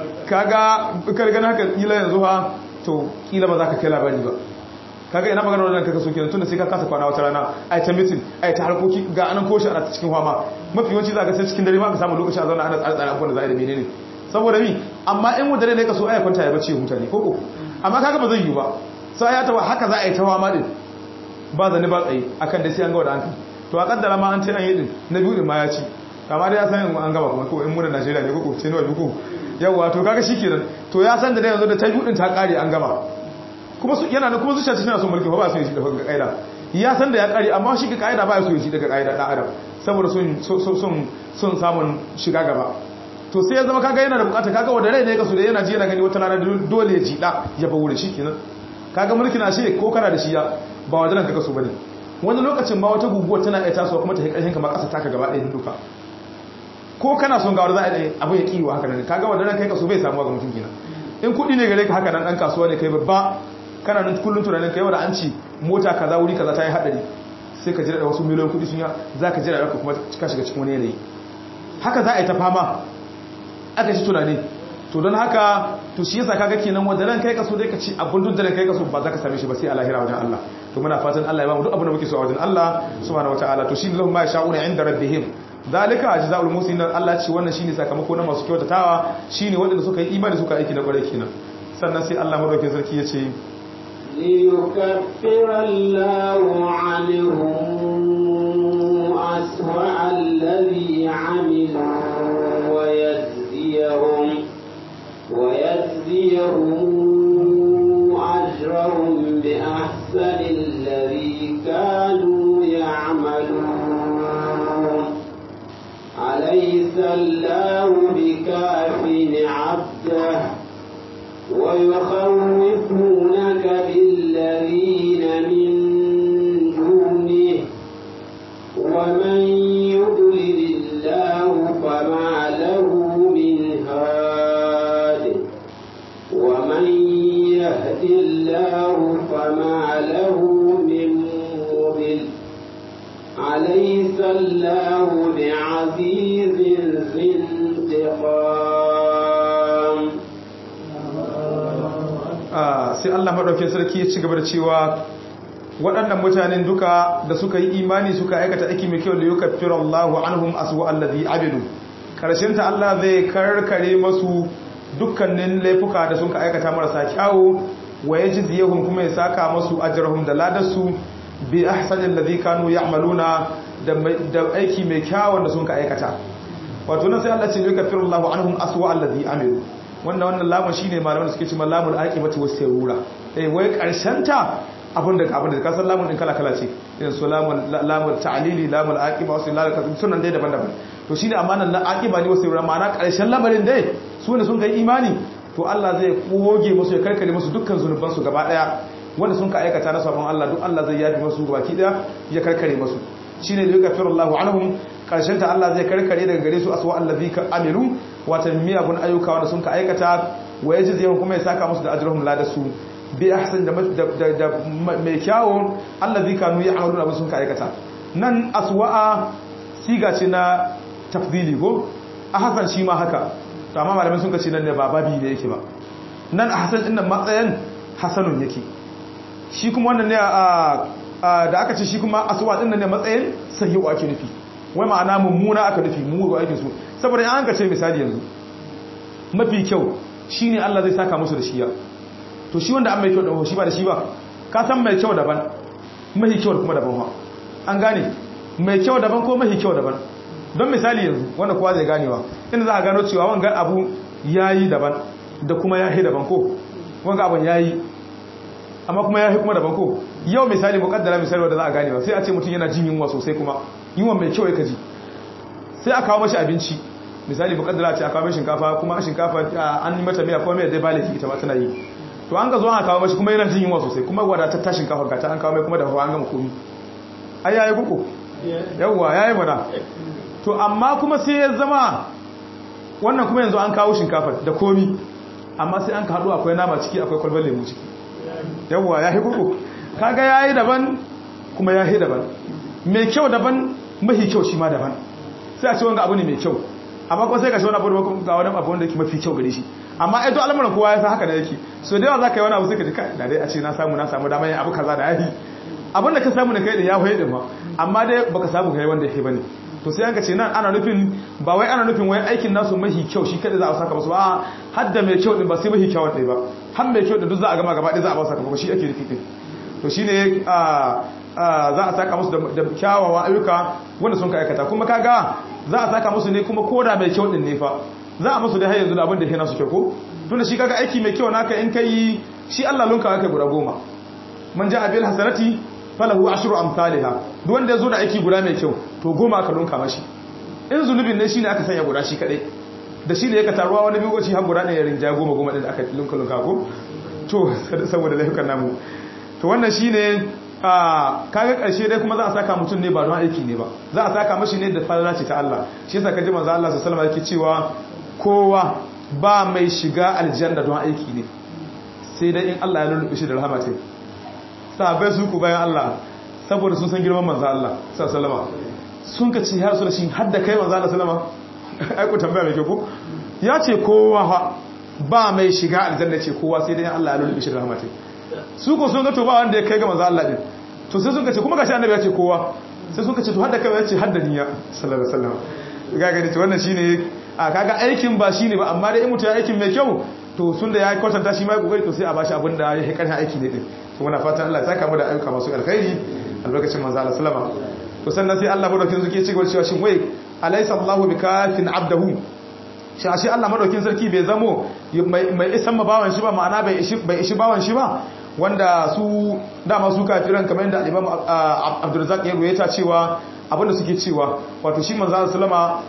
kaga kar gana haka kila yanzu ha to kila ba za ka kai labari ba kaga ina magana wannan kaka so kenan tunda sai ka kasa kwana wata rana ai ta meeting ai ta harkoki ga anan koshi ana cikin fama mafi yawanci za ka sai cikin dare ma ka samu lokaci a zauna ana tsare tsare abubuwan da za a yi da menene saboda mi amma in wadare ne ka so ai kwanta ya bace mutane koko amma kaga ba zai yi ba sai ya tawa haka za a yi ta fama din ba zane ba tsaye akan da sai an ga wadda hankali to a kaddara ma an ce an yi din na biyu din ma ya ci kama da ya san an gaba kuma ko in muna Najeriya ne koko ce ne wa biyu yawa to kaga shikenan to ya san da yanzu da ta biyu din ta kare an gama kuma su yana da kuma zuciya ta tana son mulki ba su yi shi daga kaida ya san da ya kare amma shi ga kaida ba su yi shi daga kaida dan adam saboda son son son samun shiga gaba to sai ya zama kaga yana da bukata kaga wanda rai ne kaso da yana ji yana gani wata rana dole ya jida ya bawo da shi kenan kaga mulki na shi ko kana da shi ya ba wajen ka kaso bane wani lokacin ba wata guguwar tana iya tasowa kuma ta yi karshen kamar kasa taka gaba ɗaya duka ko kana son gawar za a yi abu ya kiwo haka nan kaga wanda kai kaso bai samuwa ga mutum kenan in kuɗi ne gare ka haka nan ɗan kasuwa ne kai babba kana nan kullum tunanin kai wanda an ci mota kaza wuri kaza ta yi haɗari sai ka jira da wasu miliyan kuɗi sun ya za ka jira da kuma ka shiga cikin wani yanayi haka za a yi ta fama aka ci tunani to don haka to shi yasa kaga kenan wanda ran kai kaso dai ka ci abun duk da ran kai kaso ba za ka same shi ba sai a lahira wajen Allah to muna fatan Allah ya ba mu duk abin da muke so a wajen Allah subhanahu wataala to shi lahum ma yasha'una inda rabbihim zalika jazaa'ul muslimin Allah ce wannan shine sakamako na masu kyautatawa shine waɗanda suka yi imani suka aiki na kwarai kenan sannan sai Allah madaukakin sarki ya ce ليكفر الله عنهم أسوأ الذي عملوا ويجزيهم ويجزيهم أجرهم بأحسن الذي كانوا يعملون أليس الله بكاف عبده ويخوفونك بالذين من دونه ومن يضلل الله فما له من هاد ومن يهد الله فما له من مضل أليس الله بعزيز ذي انتقام sai Allah madaukakin sarki ya ci gaba da cewa waɗannan mutanen duka da suka yi imani suka aikata aiki mai kyau da yukaffiru Allahu anhum aswa allazi abidu karshen ta Allah zai karkare masu dukkanin laifuka da sun ka aikata marasa kyawu wa yajziyuhum kuma ya saka masu ajrahum da ladarsu bi ahsanil ladhi kanu ya'maluna da aiki mai kyawun da sun ka aikata wato nan sai Allah ce yukaffiru Allahu anhum aswa allazi amilu wannan wannan lamun shine malaman da suke cewa lamul aqibati was sirura eh wai karshen ta abin da abin da kasar lamun din kala kala ce irin su lamun lamul ta'lili lamul aqiba wasu lalaka sunan dai daban-daban to shine amanan la aqiba ne wasu sirura ma'ana karshen lamarin dai su ne sun kai imani to Allah zai koge musu ya karkare musu dukkan zunuban su gaba daya wanda sun ka aikata na sabon Allah duk Allah zai yafi musu gabaki daya ya karkare musu shine da yukafiru Allahu anhum karshen ta Allah zai karkare daga gare su aswa allazi ka amilu wata miyagun ayyuka wanda sun ka aikata wa yaji kuma ya saka musu da ajruhum la da su bi ahsan da da mai kyawo allazi kanu ya'maluna abin sun ka aikata nan aswa'a siga ce na tafdili go ahsan shi ma haka to amma malamin sun ka ce nan ne ba babi ne yake ba nan ahsan din nan matsayin hasanun yake shi kuma wannan ne a da aka ce shi kuma aswa din nan ne matsayin sahihu ake nufi wai ma'ana mummuna aka nufi mu aikin su saboda in an ka ce misali yanzu mafi kyau shine Allah zai saka musu da shiya to shi wanda an mai kyau da shi ba da shi ba ka san mai kyau daban mahi kyau kuma daban ba an gane mai kyau daban ko mahi kyau daban don misali yanzu wanda kowa zai ganewa inda za a gano cewa wangan abu yayi daban da kuma yahi daban ko wanga abun yayi amma kuma yahi kuma daban ko yau misali mukaddara misali wanda za a ganewa sai a ce mutum yana jin yunwa sosai kuma yunwa mai kyau ya kaji sai a kawo mashi abinci misali mukaddara ce a kawo mashi shinkafa kuma shinkafa an yi mata miya kuma mai zai baliki ita ma tana yi to an ga zo an kawo mashi kuma yana jin yunwa sosai kuma wadatar ta shinkafa ga ta an kawo mai kuma da hawa an gama komi ai yayi kuku yawwa yayi mana to amma kuma sai ya zama wannan kuma yanzu an kawo shinkafa da komi amma sai an ka haɗu akwai nama ciki akwai kwalbar lemu ciki yawwa yayi kuku kaga yayi daban kuma yayi daban mai kyau daban mahi kyau shi ma daban sai a ce wanga abu ne mai kyau amma kuma sai ka shi wani abu da ga wani abu wanda yake mafi kyau gare shi amma ai to al'amuran kowa ya san haka da yake so da yawa zaka yi wani abu sai ka ji kai da dai a ce na samu na samu dama yin abu kaza da yayi abin da ka samu da kai da ya hoye din ma amma dai baka samu kai wanda yake bane to sai an ka ce nan ana nufin ba wai ana nufin wai aikin nasu mahi kyau shi kada za a saka musu ba har da mai kyau din ba sai mahi kyau ɗaya ba har mai kyau din duk za a gama gaba ɗaya za a ba saka ba shi ake nufi din to shine za a saka musu da kyawawan ayyuka wanda sun ka aikata kuma kaga za a saka musu ne kuma koda mai kyau din ne fa za a musu da har yanzu da abin da yana su kyau ko tunda shi kaga aiki mai kyau naka in kai shi Allah lunka kai guda goma man ja'a bil hasanati falahu ashru amsalha duk wanda yazo da aiki guda mai kyau to goma aka lunka mashi in zunubin ne shine aka sanya guda shi kadai da shi ne yake taruwa wani bigoci har guda ne ya rinja goma goma din da aka lunka lunka ko to saboda laifukan namu to wannan shine a kaga karshe dai kuma za a saka mutum ne ba don aiki ne ba za a saka mashi ne da falala ce ta Allah shi yasa kaji manzo Allah sallallahu alaihi wasallam yake cewa kowa ba mai shiga aljanna don aiki ne sai dai in Allah ya lulluɓe shi da rahama ce sahabbai su ku bayan Allah saboda sun san girman manzo Allah sallallahu alaihi sun ka ce ya rasu da shi har da kai manzo Allah sallama ai ku tambaya mai kyau ko ya ce kowa ba mai shiga aljanna ce kowa sai dai in Allah ya lulluɓe shi da rahama ce su ko sun ga to ba wanda ya kai ga manzo Allah din to sai sun ka ce kuma gashi annabi ya ce kowa sai sun ka ce to har da kai ya ce har da niyya sallallahu alaihi wasallam ga gani to wannan shine a kaga aikin ba shine ba amma dai in mutum ya aikin mai kyau to sun da ya kwatanta shi ma ya kokari to sai a bashi abin da ya karhin aiki ne din to muna fatan Allah ya saka mu da ayyuka masu alkhairi albarkacin manzo Allah sallama to sannan sai Allah madaukin sarki ya ce cewa shin wai alaysa Allahu bikafin abdahu shi ashe Allah madaukin sarki bai zamo mai isan ma bawan shi ba ma'ana bai ishi bai ishi bawan shi ba wanda su dama su kafiran kamar yadda Imam Abdurrazzaq ya ruwaita cewa abinda suke cewa wato shi manzo Allah sallama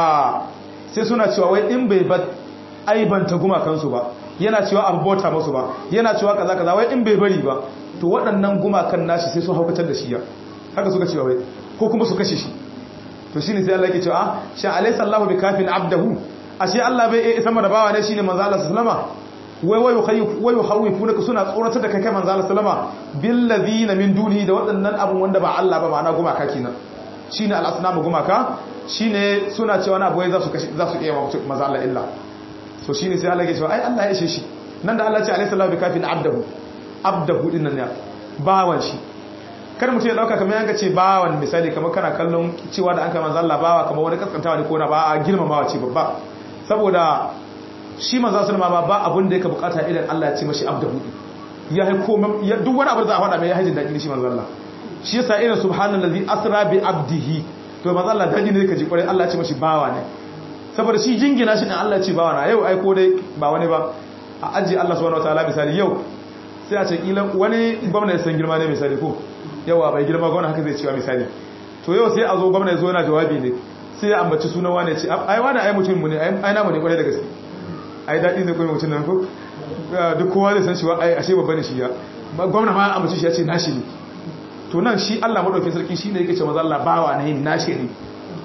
sai suna cewa wai in bai ba aibanta gumakansu ba yana cewa abota masu ba yana cewa kaza kaza wai in bai bari ba to waɗannan gumakan nashi sai sun haukatar da shi ya haka suka cewa wai ko kuma su kashe shi to shine sai Allah yake cewa sha alaysa Allahu bikafin abdahu ashe Allah bai isa da bawa ne shine manzo Allah sallama wai wai yukhayif wai yukhawifuna suna tsoratar da kai kai manzo Allah sallama bil ladina min dunihi da waɗannan abun wanda ba Allah ba ma'ana gumaka kenan shine al-asnamu gumaka shine suna cewa na boye za su kashe za su iya manzo Allah illa so shine sai Allah ya ce ai Allah ya ishe shi nan da Allah ya ce alayhi sallahu bikafin abdahu abdahu din nan ya bawan shi kar mutum ya dauka kamar yanka ce bawan misali kamar kana kallon cewa da an kai manzo Allah bawa kamar wani kaskantawa ne ko na ba a girmamawa ce babba saboda shi manzo sallama ba ba abin da yake bukata idan Allah ya ce mashi abdahu ya hai komai duk wani abu da za a faɗa mai ya hajin daɗi shi manzo Allah shi yasa irin subhanallazi asra bi abdihi to manzo Allah daɗi ne kaji kwarai Allah ya ce mashi bawa ne saboda shi jingina shi ɗin Allah ce ba wana yau aiko dai ba wani ba a ajiye Allah subhanahu wataala misali yau sai a ce kila wani gwamna ya san girma ne misali ko yawa bai girma gwamna haka zai cewa misali to yau sai a zo gwamna ya zo yana jawabi ne sai ya ambaci sunan wani ce ai wani ai mutum mu ne ai namu ne kwarai da gaske ai daɗi ne kuma mutum nan ko duk kowa zai san shi wa ai ashe babba ne shi ya gwamna ma ambaci shi ya ce nashi ne to nan shi Allah madaukakin sarki shine yake ce maza Allah bawa ne nashi ne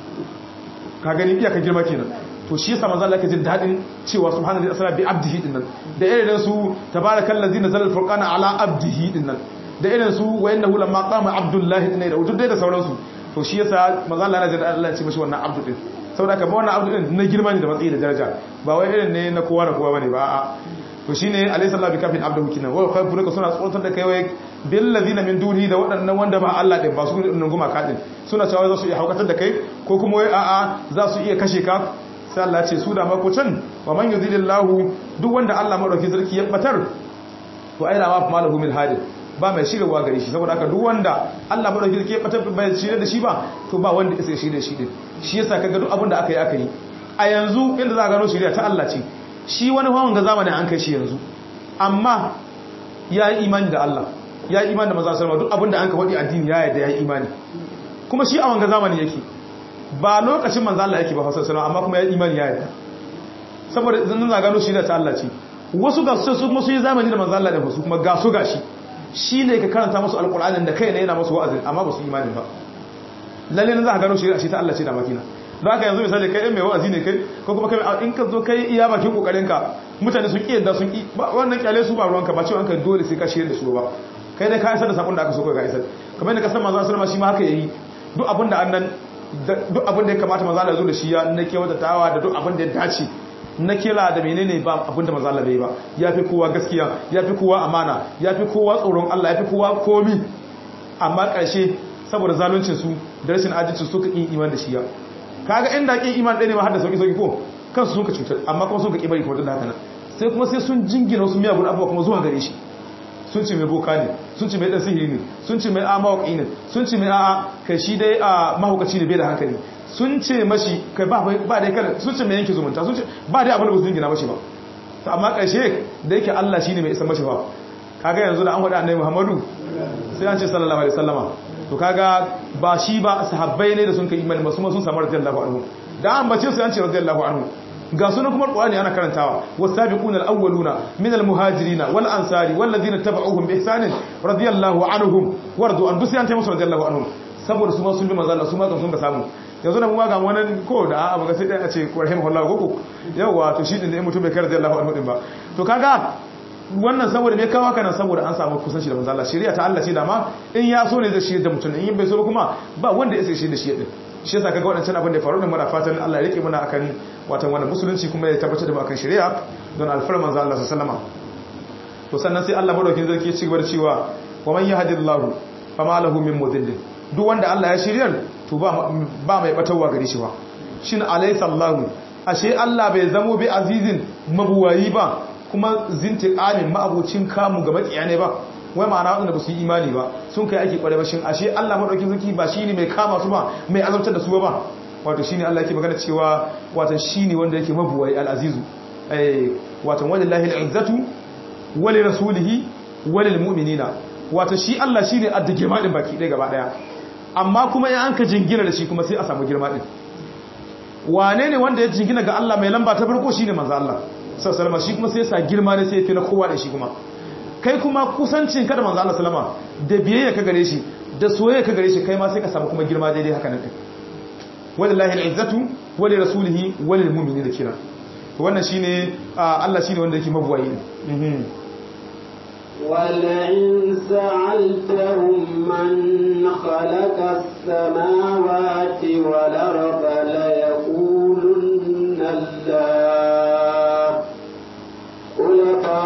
ka gani iya ka girma kenan to shi yasa manzo Allah yake jin dadin cewa subhanallahi asra bi abdihi dinnan da irin su tabarakallazi nazala alfurqana ala abdihi dinnan da irin su wa innahu lamma qama abdullahi dinnan da duk da sauransu to shi yasa manzo Allah yana jin Allah ya ce mishi wannan abdu din saboda ka wannan abdu din na girma ne da matsayi da daraja ba wai irin ne na kowa da kowa bane ba a'a to shine alayhi sallahu bi kafin abdu kinan wa khayfuka suna tsoratar da kai wai bil ladina min duni da waɗannan wanda ba Allah din ba su din guma ka din suna cewa za su iya haukatar da kai ko kuma wai a'a za su iya kashe ka sai Allah ce su da mako can wa man yuzilillahu duk wanda Allah madauki sarki ya batar to ai da ma malahu min hadin ba mai shirwa gare shi saboda haka duk wanda Allah madauki sarki ya batar bai shirye da shi ba to ba wanda isa shirye da shi din shi yasa kaga duk abin da aka yi aka yi a yanzu inda za a gano shirya ta Allah ce shi wani hawan ga zamanin an kai shi yanzu amma ya yi imani da Allah ya yi imani da maza sarwa duk abin da an ka faɗi addini ya yarda ya yi imani kuma shi a wanga zamani yake ba lokacin manzo Allah yake ba Hausa sallallahu amma kuma ya imani ya yarda saboda zan za gano shi da ta Allah ce wasu ga su kuma su yi zamani da manzo Allah da su kuma ga su gashi shi ne ka karanta musu alqur'anin da kai ne yana musu wa'azi amma ba su imani ba lalle ne za ka gano shi da shi ta Allah ce da makina don haka yanzu misali kai mai wa'azi ne kai ko kuma kai in ka zo kai iya bakin kokarin ka mutane sun kiyar da sun ki wannan kyale su ba ruwanka ba cewa ka dole sai ka shirye da su ba kai dai ka isar da sakon da aka so kai ka isar kamar yadda ka san manzo sallama shi ma haka yayi duk abin da annan duk abin da ya kamata manzo Allah zo da shi ya na kewata tawa da duk abin da ya dace na kila da menene ba abin da manzo Allah bai ba yafi kowa gaskiya yafi kowa amana yafi kowa tsoron Allah yafi kowa komi amma karshe saboda zaluncin su da rashin adalci su ka yi iman da shi ya kaga inda kin iman ɗaya ne ma har da sauki sauki ko kansu sun ka cutar amma kuma sun ka kibari kamar da haka nan sai kuma sai sun jingina wasu miyagun abubuwa kuma zuwa gare shi sun ce mai boka ne sun ce mai dan sihiri ne sun ce mai a mawaki ne sun ce mai a'a kai shi dai a mahaukaci ne bai da hankali sun ce mashi kai ba ba dai kada sun ce mai yanke zumunta sun ce ba dai abin da ba su jingina mashi ba to amma ƙarshe da yake Allah shine mai isa mashi ba kaga yanzu da an faɗa annabi Muhammadu sai an ce sallallahu alaihi wasallama to kaga ba shi ba sahabbai ne da sun kai imani ba su ma sun samu radiyallahu anhu da an bace su an ce radiyallahu anhu ga sunan kuma Qur'ani ana karantawa wasabiquna alawwaluna min almuhajirin wal ansari wal ladina tabauhum bi ihsan radiyallahu anhum waradu an dusi an ta musu radiyallahu anhum saboda su ma sun bi manzo Allah su ma kan sun ga samu yanzu da mu ga wannan ko da abu ga sai dai a ce rahimahullahu koko yawa to shi din ne mutum bai kar radiyallahu anhu din ba to kaga wannan saboda me kawo kana saboda an samu kusanci da manzo Allah shari'a ta Allah ce da ma in ya so ne zai shirye da mutum in bai so ba kuma ba wanda ya sai shirye da shi din shi yasa kaga wadancan abin da ya faru da mara fatan Allah ya rike muna akan watan wannan musulunci kuma ya tabbatar da mu akan shari'a don alfar manzo Allah sallallahu alaihi to sannan sai Allah madaukin zarki ya ci gaba da cewa wa man yahdillahu fama lahu min mudillin duk wanda Allah ya shiryar to ba ba mai batawa gare shi ba shin alaysa Allahu ashe Allah bai zamo bi azizin mabuwayi ba kuma zintiqamin ma'abucin kamu ga makiya ne ba wai ma'ana wadanda ba su yi imani ba sun kai ake kware ba shin ashe Allah madaukin sarki ba shine mai kama su ba mai azabtar da su ba wato shine Allah yake magana cewa wato shine wanda yake mabuwai al-azizu eh wato wallahi al-izzatu wa li rasulihi wa lil mu'minina wato shi Allah shine adda girma din baki ɗaya gaba daya amma kuma in an ka jingina da shi kuma sai a samu girma din wane ne wanda ya jingina ga Allah mai lamba ta farko shine manzo Allah sallallahu alaihi shi kuma sai ya sa girma ne sai ya fi na kowa da shi kuma kai kuma kusancin ka da manzo Allah sallama da biyayya ka gare shi da soyayya ka gare shi kai ma sai ka samu kuma girma daidai haka nan wallahi al-izzatu wa li rasulihi wa lil mu'minina kira wannan shine Allah shine wanda yake mabuwayi ولئن سألتهم من خلق السماوات والأرض ليقولن الله قل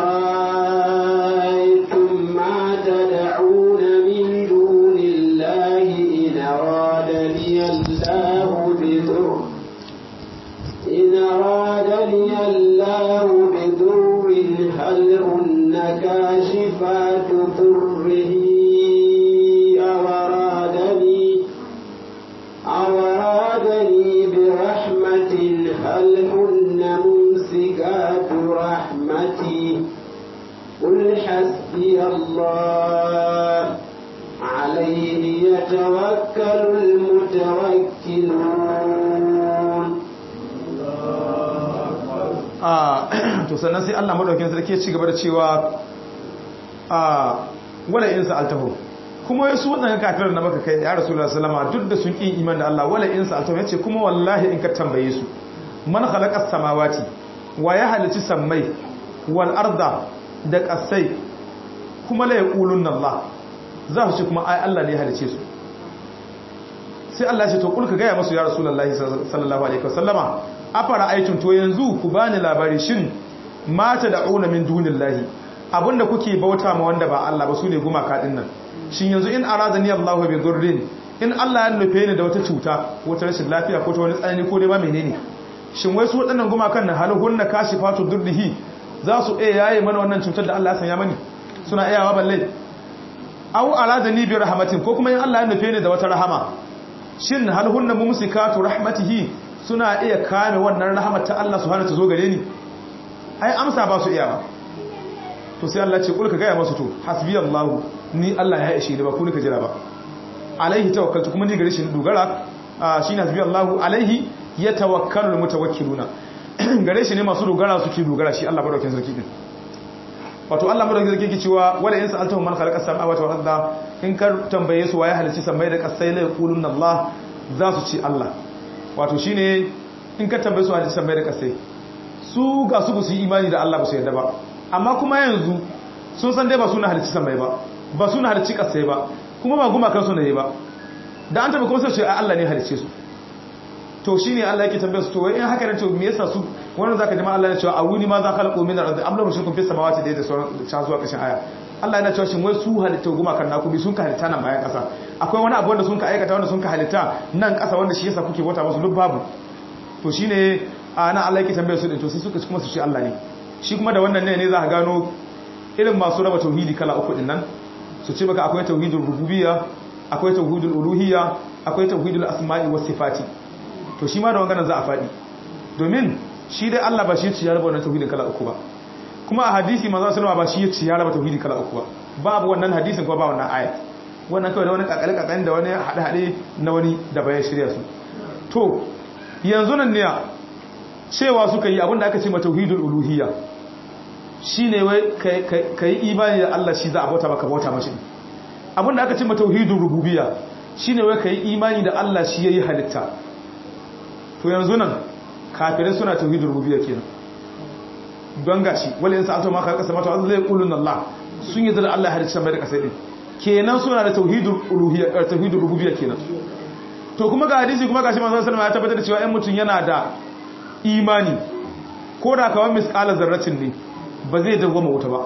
فرأيتم ما تدعون من دون الله إن أرادني الله بضر إن أرادني الله بضر هل هن كاشفات ضره أو أرادني أو أرادني برحمة هل هن ممسكات رحمتي قل حسبي الله عليه يتوكل المتوكلون to sannan sai Allah madaukakin sarki ya ci gaba da cewa a wala in sa'altahu kuma yasu wannan kafirar da maka kai ya rasulullahi sallama duk da sun kin iman da Allah wala in sa'altahu yace kuma wallahi in ka tambaye su man khalaqas samawati wa ya halici sammai wal arda da kasai kuma la yaqulunna Allah za su ce kuma ai Allah ne ya halice su sai Allah ya ce to kulka ga ya masu ya rasulullahi sallallahu alaihi wasallama afara aitun to yanzu ku bani labari shin mata da'una min dunillahi abinda kuke bauta ma wanda ba Allah ba sune gumaka din nan shin yanzu in aradani Allahu bi dhurrin in Allah ya nufe ni da wata cuta wata rashin lafiya ko ta wani tsanani ko dai ba menene shin wai su waɗannan gumakan na halahun na kashi fatu durdihi za su iya yaye mana wannan cutar da Allah ya sanya mani suna iyawa balle aw aradani bi rahmatin ko kuma in Allah ya nufe ni da wata rahama shin halahun na mumsikatu rahmatihi suna iya kame wannan rahmat ta Allah subhanahu ta zo gare ni ai amsa ba su iya ba to sai Allah ce kulka gaya masu to hasbi Allah ni Allah ya ishe ni ba ku nika jira ba alaihi tawakkaltu kuma ni gare shi dogara shine hasbi Allah alaihi yatawakkalul mutawakkiluna gare shi ne masu dogara suke dogara shi Allah madaukakin sarki din wato Allah madaukakin sarki yake cewa wala in sa'altahum man khalaqa samawati wal arda in kar tambaye su waye halicci samai da kasai la yaquluna Allah za su ci Allah wato shine in ka tambaye su halicci samai da kasai su ga su su yi imani da Allah ba su yarda ba amma kuma yanzu sun san dai ba suna halicci samai ba ba suna halicci kasai ba kuma ba guma kansu ne ba da an taba kuma sai ce Allah ne halicce su to shine Allah yake tambaye su to wai in haka ne to me yasa su wannan zaka ji ma Allah ya ce a wuni ma za khalaqu min al-ardi am lahu shirkun fis samawati da da sauran ta zuwa kashin aya Allah yana cewa shin wai su halitta guma kan naku bi sun ka halitta nan bayan kasa akwai wani abu wanda sun ka aikata wanda sun ka halitta nan kasa wanda shi yasa kuke bauta musu duk babu to shine ana Allah yake tambaye su din to sai suka kuma su ce Allah ne shi kuma da wannan ne ne za ka gano irin masu raba tauhidi kala uku din nan su ce maka akwai tauhidul rububiyya akwai tauhidul uluhiyya akwai tauhidul asma'i was sifati to shi ma da wanganan za a faɗi domin shi dai Allah ba shi ya ci ya raba wannan tauhidin kala uku ba kuma a hadisi manzo sallama ba shi ya ci ya raba tauhidi kala uku ba babu wannan hadisin kuma ba wannan ayat wannan kawai da wani kakale kakale da wani hade hade na wani da bayan shirya su to yanzu nan ne cewa suka yi abinda aka ce ma tauhidul uluhiyya shine wai kai imani da Allah shi za a bauta maka bauta mashi abinda aka ce ma tauhidul rububiyya shine wai kai imani da Allah shi yayi halitta to yanzu nan kafirai suna tauhidul rububiyya kenan don gashi wala in sa'atu ma ka kasa mata zai qulun Allah sun yi da Allah ya halicci mai da kasai din kenan suna da tauhidul uluhiyya tauhidul rububiyya kenan to kuma ga hadisi kuma gashi manzon sallallahu alaihi wasallam ya tabbatar da cewa ɗan mutun yana da imani ko da kawai misqala zarratin ne ba zai dawoma wuta ba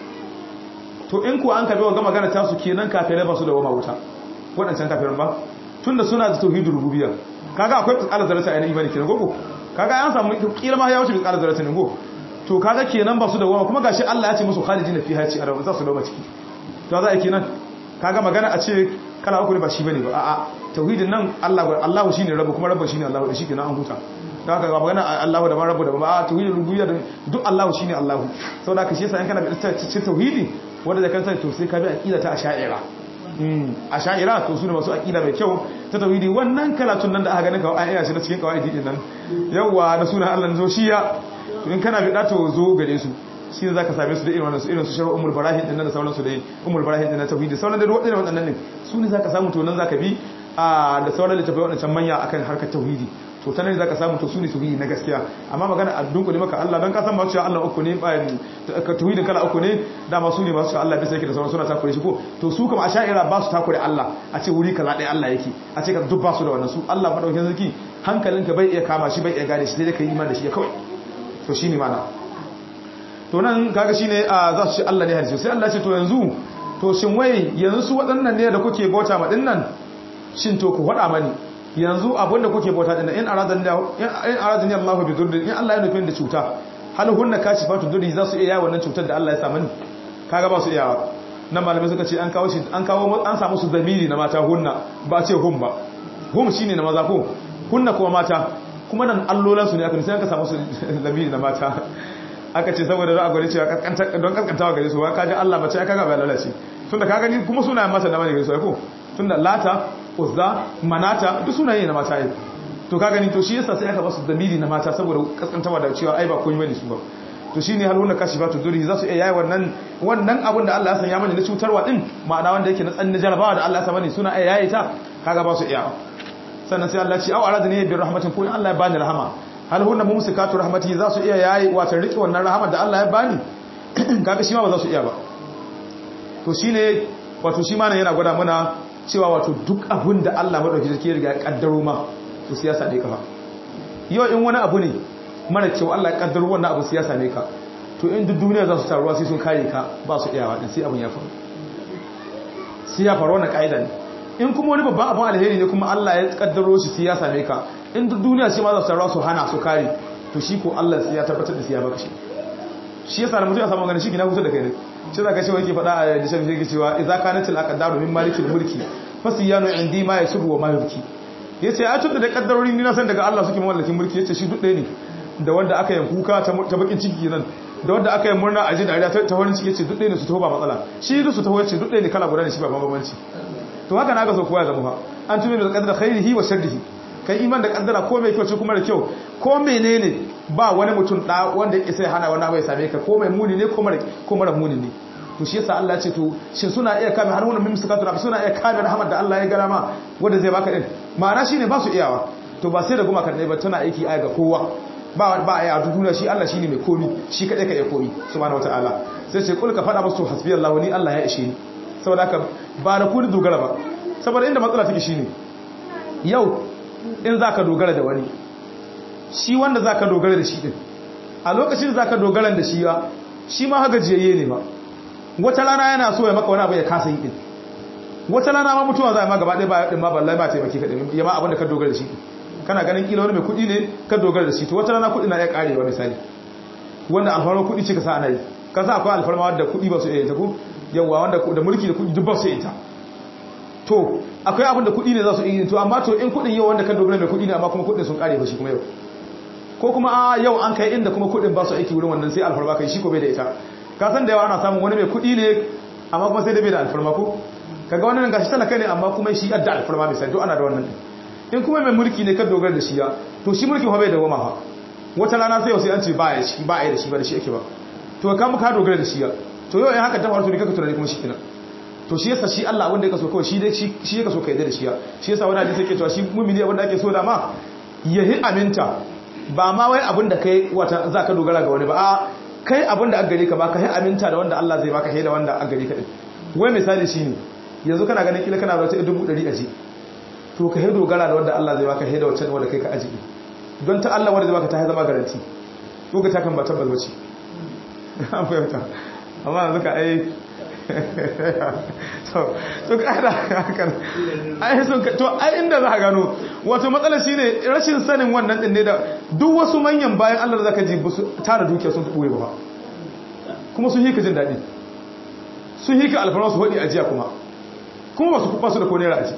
to in ku an kabe wa magana ta su kenan kafirai ba su dawoma wuta wadancan kafirin ba tunda suna da tauhidul rububiyya kaga akwai misqala zarratin a imani kenan gogo kaga an samu kila ma ya wuce misqala zarratin ne go to kaga kenan ba su dawoma kuma gashi Allah ya ce musu khalidina fiha ci arabu za su dawoma ciki to za a kenan kaga magana a ce kala uku ne ba shi bane ba a'a tauhidin nan Allah Allah shine rabu kuma rabu shine Allah da shi kenan an huta don haka ga magana Allah da rabu da ba a tauhidin rububiyya duk Allah shine Allah saboda haka shi yasa in kana da cikin tauhidi wanda da kansa to sai ka bi aqida ta asha'ira mm asha'ira to su ne masu aqida mai kyau ta tauhidi wannan kalatun nan da aka ganin kawai ayyana shi na cikin kawai din nan yawa na sunan Allah zo shiya to in kana bi da to zo gare su shi za ka same su da irin wannan su irin su sharar umar barahin din nan da sauransu da umar barahin din na tauhidi sauran da waɗannan waɗannan ne su ne za ka samu to nan za ka bi da sauran littafai waɗancan manya akan harkar tauhidi to ta nan za ka samu to su ne tauhidi na gaskiya amma magana a dunkule maka Allah don ka san ba cewa Allah uku ne tauhidin kala uku ne dama su ne masu cewa Allah bisa yake da sauran suna takure shi ko to su kama a sha'ira ba su takure Allah a ce wuri kaza ɗaya Allah yake a ce ka duk ba su da wannan su Allah madaukakin sarki hankalinka bai iya kama shi bai iya gane shi sai dai ka yi iman da shi kawai to shine mana to nan kaga shine a za su ce Allah ne hadisi sai Allah ce to yanzu to shin wai yanzu su waɗannan ne da kuke bauta ma dinnan shin to ku faɗa mani yanzu abin da kuke bauta dinnan in aradan in aradan Allah bi durri in Allah ya nufi da cuta hal hunna kashifatu durri za su iya wannan cutar da Allah ya sa mani kaga ba su iya nan malamai suka ce an kawo shi an kawo an samu su zamiri na mata hunna ba ce hum ba hum shine na maza ko hunna kuma mata kuma nan allolan su ne aka sai aka samu su zamiri na mata aka ce saboda za a gwada cewa don kaskantawa gare su ka ji Allah mace ya kaga bai lalace tunda ka gani kuma sunayen mata da mani gare su ko tunda lata uzza manata duk sunaye na mata yi to ka gani to shi yasa sai aka basu damiri na mata saboda kaskantawa da cewa ai ba komai bane su ba to shine haluna kashifatu duri za su iya yayi wannan wannan abin da Allah ya sanya mani na cutarwa din ma'ana wanda yake na tsanni jarabawa da Allah ya sa mani suna iya yayi ta kaga ba su iya sannan sai Allah ya ce au aradani bi rahmatin ko Allah ya bani rahama hal hunna mumsikatu rahmati za su iya yayi wata rike wannan rahama da Allah ya bani kaga shi ma ba za su iya ba to shine wato shi ma yana gwada mana cewa wato duk abun da Allah madauki zai riga ya kaddaro ma to siyasa dai kafa yau in wani abu ne mara cewa Allah ya kaddaro wannan abu siyasa ne ka to in duk duniya za su taruwa sai sun kare ka ba su iyawa din sai abin ya faru sai ya faru wannan kaida ne in kuma wani babban abin alheri ne kuma Allah ya kaddaro shi sai ya same ka in duk duniya shi ma za su taruwa su hana su kare to shi ko Allah sai ya tabbatar da sai ya baka shi shi yasa da mutum ya samu ganin shi kina kusa da kai ne shi zaka ce wake faɗa a da shafi yake cewa idza kanatil aqdaru min malikil mulki fasiyanu indi ma yasubu wa ma yubki yace a tunda da kaddarori ni na san daga Allah suke mallakin mulki yace shi duk ɗaya ne da wanda aka yi kuka ta bakin ciki nan da wanda aka yi murna a ji dariya ta farin ciki yace duk ɗaya ne su taho ba matsala shi duk su taho yace duk ɗaya ne kala guda ne shi ba bambanci to haka na ga so kowa ya zama fa an tumi da qadar khairihi wa sharrihi kai iman da kaddara ko mai kyau ce kuma da kyau ko menene ba wani mutum da wanda yake sai hana wani abu ya same ka ko mai muni ne ko mara ko mara muni ne to shi yasa Allah ya ce to shin suna iya kame har wannan mimsakatu rabbi suna iya kame rahmat da Allah ya gara ma wanda zai baka din ma'ana shine ba su iyawa to ba sai da guma kan ba tana aiki aya ga kowa ba ba aya a duniya shi Allah shine mai komi shi kadai ka iya komi subhanahu wataala sai ce kul ka fada musu hasbiyallahu ni Allah ya ishe ni saboda haka ba da ku dogara ba saboda inda matsala take shine yau in za ka dogara da wani shi wanda za ka dogara da shi ɗin a lokacin za ka dogara da shi ya shi ma haka jiyayye ne ba wata rana yana so ya maka wani abu ya kasa yi ɗin wata rana ma mutuwa za a ma gaba ɗaya ba ɗin ma ballai ba taimaki ka ɗin ya ma abin da ka dogara da shi kana ganin kila wani mai kuɗi ne ka dogara da shi to wata rana kuɗi na iya ƙarewa misali wanda alfarma kuɗi ce ka sa ana yi ka sa akwai alfarma wanda kuɗi ba su iya ta ku yawa wanda da mulki da kuɗi duk ba su iya ta to akwai abin da kuɗi ne za su yi to amma to in kuɗin yau wanda kan dogara mai kuɗi ne amma kuma kuɗin sun ƙare ba shi kuma yau ko kuma a yau an kai inda kuma kuɗin ba su aiki wurin wannan sai alfarma kai shi ko bai da ita ka san da yawa ana samun wani mai kuɗi ne amma kuma sai da bai da alfarma ko kaga wannan gashi talaka ne amma kuma shi adda alfarma misali to ana da wannan in kuma mai mulki ne kan dogara da shi ya to shi mulki fa bai da goma fa wata rana sai sai an ce ba ya shi ba ya da shi ba da shi ake ba to ka muka dogara da shi ya to yau in haka ta faru to ne kaka tunani kuma shi kenan to shi yasa shi Allah wanda yake so kawai shi dai shi yake so kai da shi ya shi yasa wani hadisi yake cewa shi mu'mini wanda ake so da ma yahi aminta ba ma wai abin da kai wata zaka dogara ga wani ba a kai abin da aka gare ka ba ka yi aminta da wanda Allah zai baka da wanda aka gare ka din wai misali shine yanzu kana ganin kila kana da wata dubu ɗari aji to ka yi dogara da wanda Allah zai baka da wacce wanda kai ka aji don ta Allah wanda zai baka ta zama garanti ko ka ta kan ba tabbas bace an fahimta amma yanzu ka ai to kada hakan ai sun to ai inda za ka gano wato matsalar shine rashin sanin wannan din ne da duk wasu manyan bayan Allah da zaka ji su tara dukiya sun tubuye ba kuma sun hika jin dadi sun hika alfarma su hodi ajiya kuma kuma ba su kuba su da ko naira aji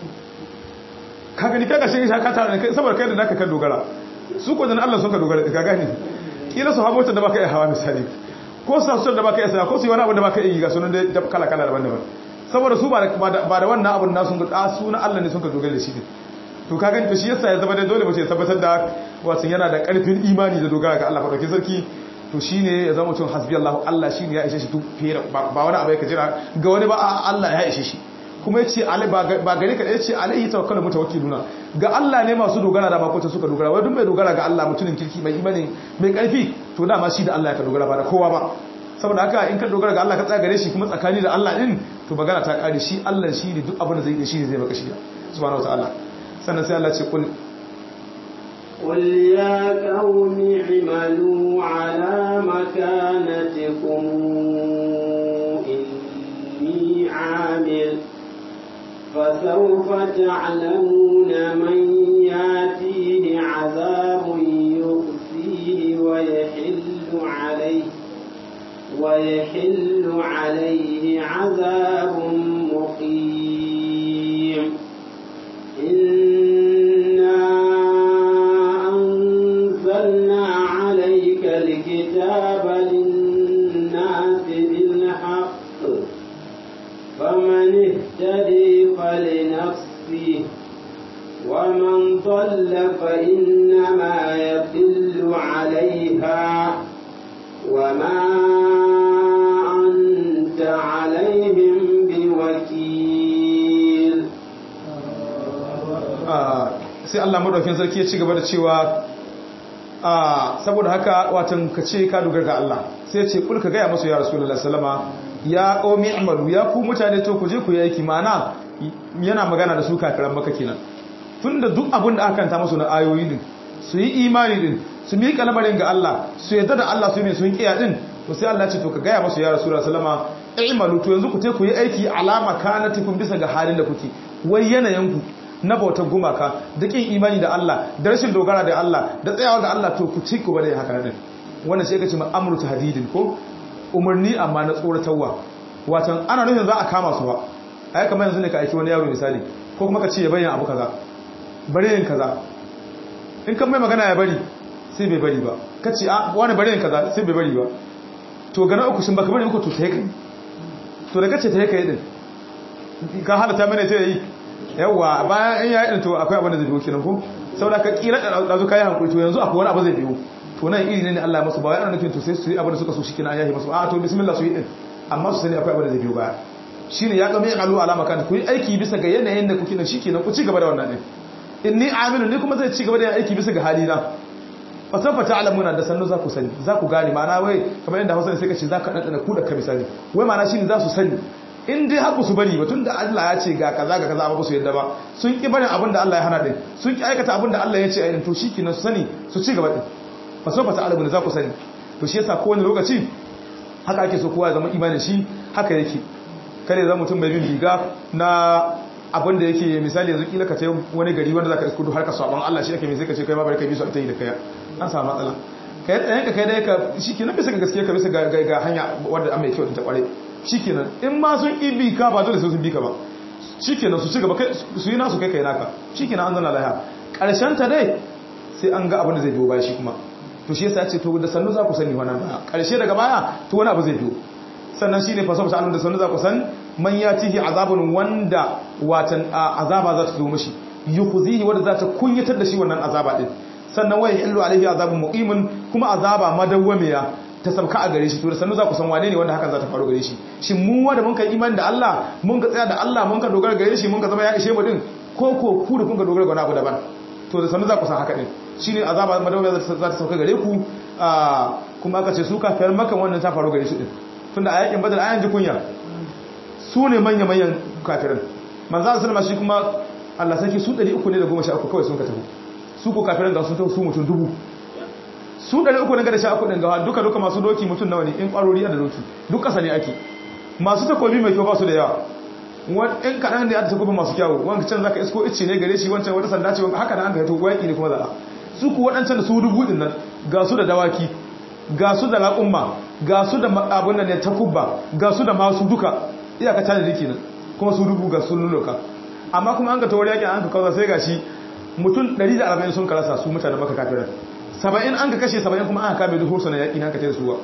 ka gani kaga shi ka tara ne saboda kai da naka kan dogara su ko dan Allah sun ka dogara ka gani kila su habota da baka iya hawa misali ko sassan da baka iya ko su yi wani abu da baka iya ga sunan da kala kala daban-daban saboda su ba da wannan abun nasu ga su na Allah ne sun ka dogara da shi ne to ka gani to shi yasa ya zama da dole mace ya tabbatar da wasu yana da karfin imani da dogara ga Allah madaukakin sarki to shine ya zama mutum hasbi Allah Allah shine ya ishe shi duk fere ba wani abu ya kajira ga wani ba Allah ya ishe shi kuma yace alai ba gare ka yace alaihi tawakkalu mutawakkiluna ga Allah ne masu dogara da makota suka dogara wai duk mai dogara ga Allah mutumin kirki mai imani mai karfi to dama shi da Allah ya ka dogara ba da kowa ba saboda haka in ka dogara ga Allah ka tsaya gare shi kuma tsakani da Allah din to magana ta kare shi Allah shi ne duk abin da zai yi shi ne zai maka shi subhanahu wataala sannan sai Allah ce kul قل يا قوم اعملوا على مكانتكم إني عامل فسوف تعلمون من ياتيه عذاب يخزيه ويحل عليه ويحل عليه عذاب مقيم إنا أنزلنا عليك الكتاب للناس بالحق فمن اهتدي فلنفسه ومن ضل فإنما يضل عليها وما أنت عليهم بوكيل sai Allah madaukakin sarki ya ci gaba da cewa saboda haka watan ka ce ka dogara ga Allah sai ce kul ka gaya musu ya rasulullahi sallama ya qaumi amalu ya ku mutane to ku je ku yi aiki mana yana magana da su kafiran maka kenan tunda duk abin da aka kanta musu na ayoyi din su yi imani din su miƙa lamarin ga Allah su yadda da Allah su ne sun kiya din to sai Allah ce to ka gaya masu ya rasulullah sallama i'malu to yanzu ku te ku yi aiki alama kanatikum bisa ga halin da kuke wai yanayin ku na bautar gumaka da kin imani da Allah da rashin dogara da Allah da tsayawa ga Allah to ku ci ku bada haka din wannan sai ka ce ma'amru tahdidin ko umarni amma na tsoratarwa watan ana nufin za a kama su ba ai kamar yanzu ne ka aiki wani yaro misali ko kuma ka ce ya bayyana abu kaza bari yin kaza in kan mai magana ya bari sai bai bari ba ka ce a wani bari yin kaza sai bai bari ba to gana uku sun baka bari uku to ta yi kai to da kace ta yi kai din ka halatta mana sai yi yawa bayan in yayi din to akwai abin da zai biyo kenan ko saboda ka kira da dazu kai hankuri to yanzu akwai wani abu zai biyo to nan iri ne Allah ya masu ba wai ana nufin to sai su yi abin da suka so shikenan ayahi masu a to bismillah su yi din amma su sani akwai abin da zai biyo baya shine ya kame alu alama kan ku yi aiki bisa ga yanayin da kuke nan shikenan ku ci gaba da wannan din inni amilu ni kuma zai ci gaba da aiki bisa ga halina fatan fata alamuna da sannu za ku sani za ku gane ma'ana wai kamar yadda hausa sai ka ce za ka ɗanɗana ku da ka misali wai ma'ana shi ne za su sani in dai haku su bari ba tun da Allah ya ce ga kaza ga kaza amma ba su yadda ba sun ki barin abin da Allah ya hana din sun ki aikata abin da Allah ya ce ayin to shi kenan su sani su ci gaba din fatan fata alamuna za ku sani to shi yasa kowane lokaci haka ake so kowa ya zama imanin shi haka yake kare zama mutum mai bin riga na abin da yake misali yanzu kila ka ce wani gari wanda zaka iskudu har ka sabon Allah shi ake mai sai ka ce kai ma bari kai bi su ta yi da kai an samu matsala kai tsayen ka kai dai ka shikenan bisa ga gaskiya ka bisa ga ga hanya wanda an mai kyau ta kware shikenan in ma sun ibi ka ba dole sai sun bi ka ba shikenan su ci gaba kai su yi nasu kai kai naka shikenan an zanna lahiya karshen ta dai sai an ga abin da zai biyo baya shi kuma to shi yasa ya ce to da sannu za ku sani wannan baya karshe daga baya to wani abu zai biyo sannan shine fa sabata annabi da sannu za ku san man yatihi azabun wanda watan azaba za ta zo mishi yukhzihi wanda za ta kunyatar da shi wannan azaba din sannan wai illu alaihi azabun muqimin kuma azaba madawwamiya ta sabka a gare shi to da sannu za ku san wane ne wanda hakan za ta faru gare shi shin mu wanda mun kai imani da Allah mun ka tsaya da Allah mun ka dogara gare shi mun ka zama ya ishe mu din ko ko ku da kun ka dogara ga wani abu daban to da sannu za ku san haka din shine azaba madawwamiya za ta sauka gare ku kuma aka ce su kafiyar makan wannan ta faru gare shi din tunda a yakin badar ayan ji kunya su ne manya-manyan kafirin manzan sallama shi kuma Allah sarki su 300 ne da 13 kawai sun ka tafi su ko kafirin da sun tafi su mutum dubu su 300 ne da 13 din gawa duka duka masu doki mutum nawa ne in kwarori da doki duk kasa ne ake masu takobi mai kyau ba su da yawa in kaɗan da ya ta takobi masu kyawu wanda can zaka isko ice ne gare shi wancan wata sanda ce haka da an ka yato waki ne kuma za'a su ku waɗancan da su dubu din nan ga su da dawaki ga su da laƙumma ga su da abin da ne takubba ga su da masu duka iyaka tana da kenan kuma su dubu ga sun lulluka amma kuma an ka tawar yakin an ka kawo sai gashi mutum 140 sun karasa su mutane maka kafiran 70 an ka kashe 70 kuma aka kame duk hursunan yaki an ka tare suwa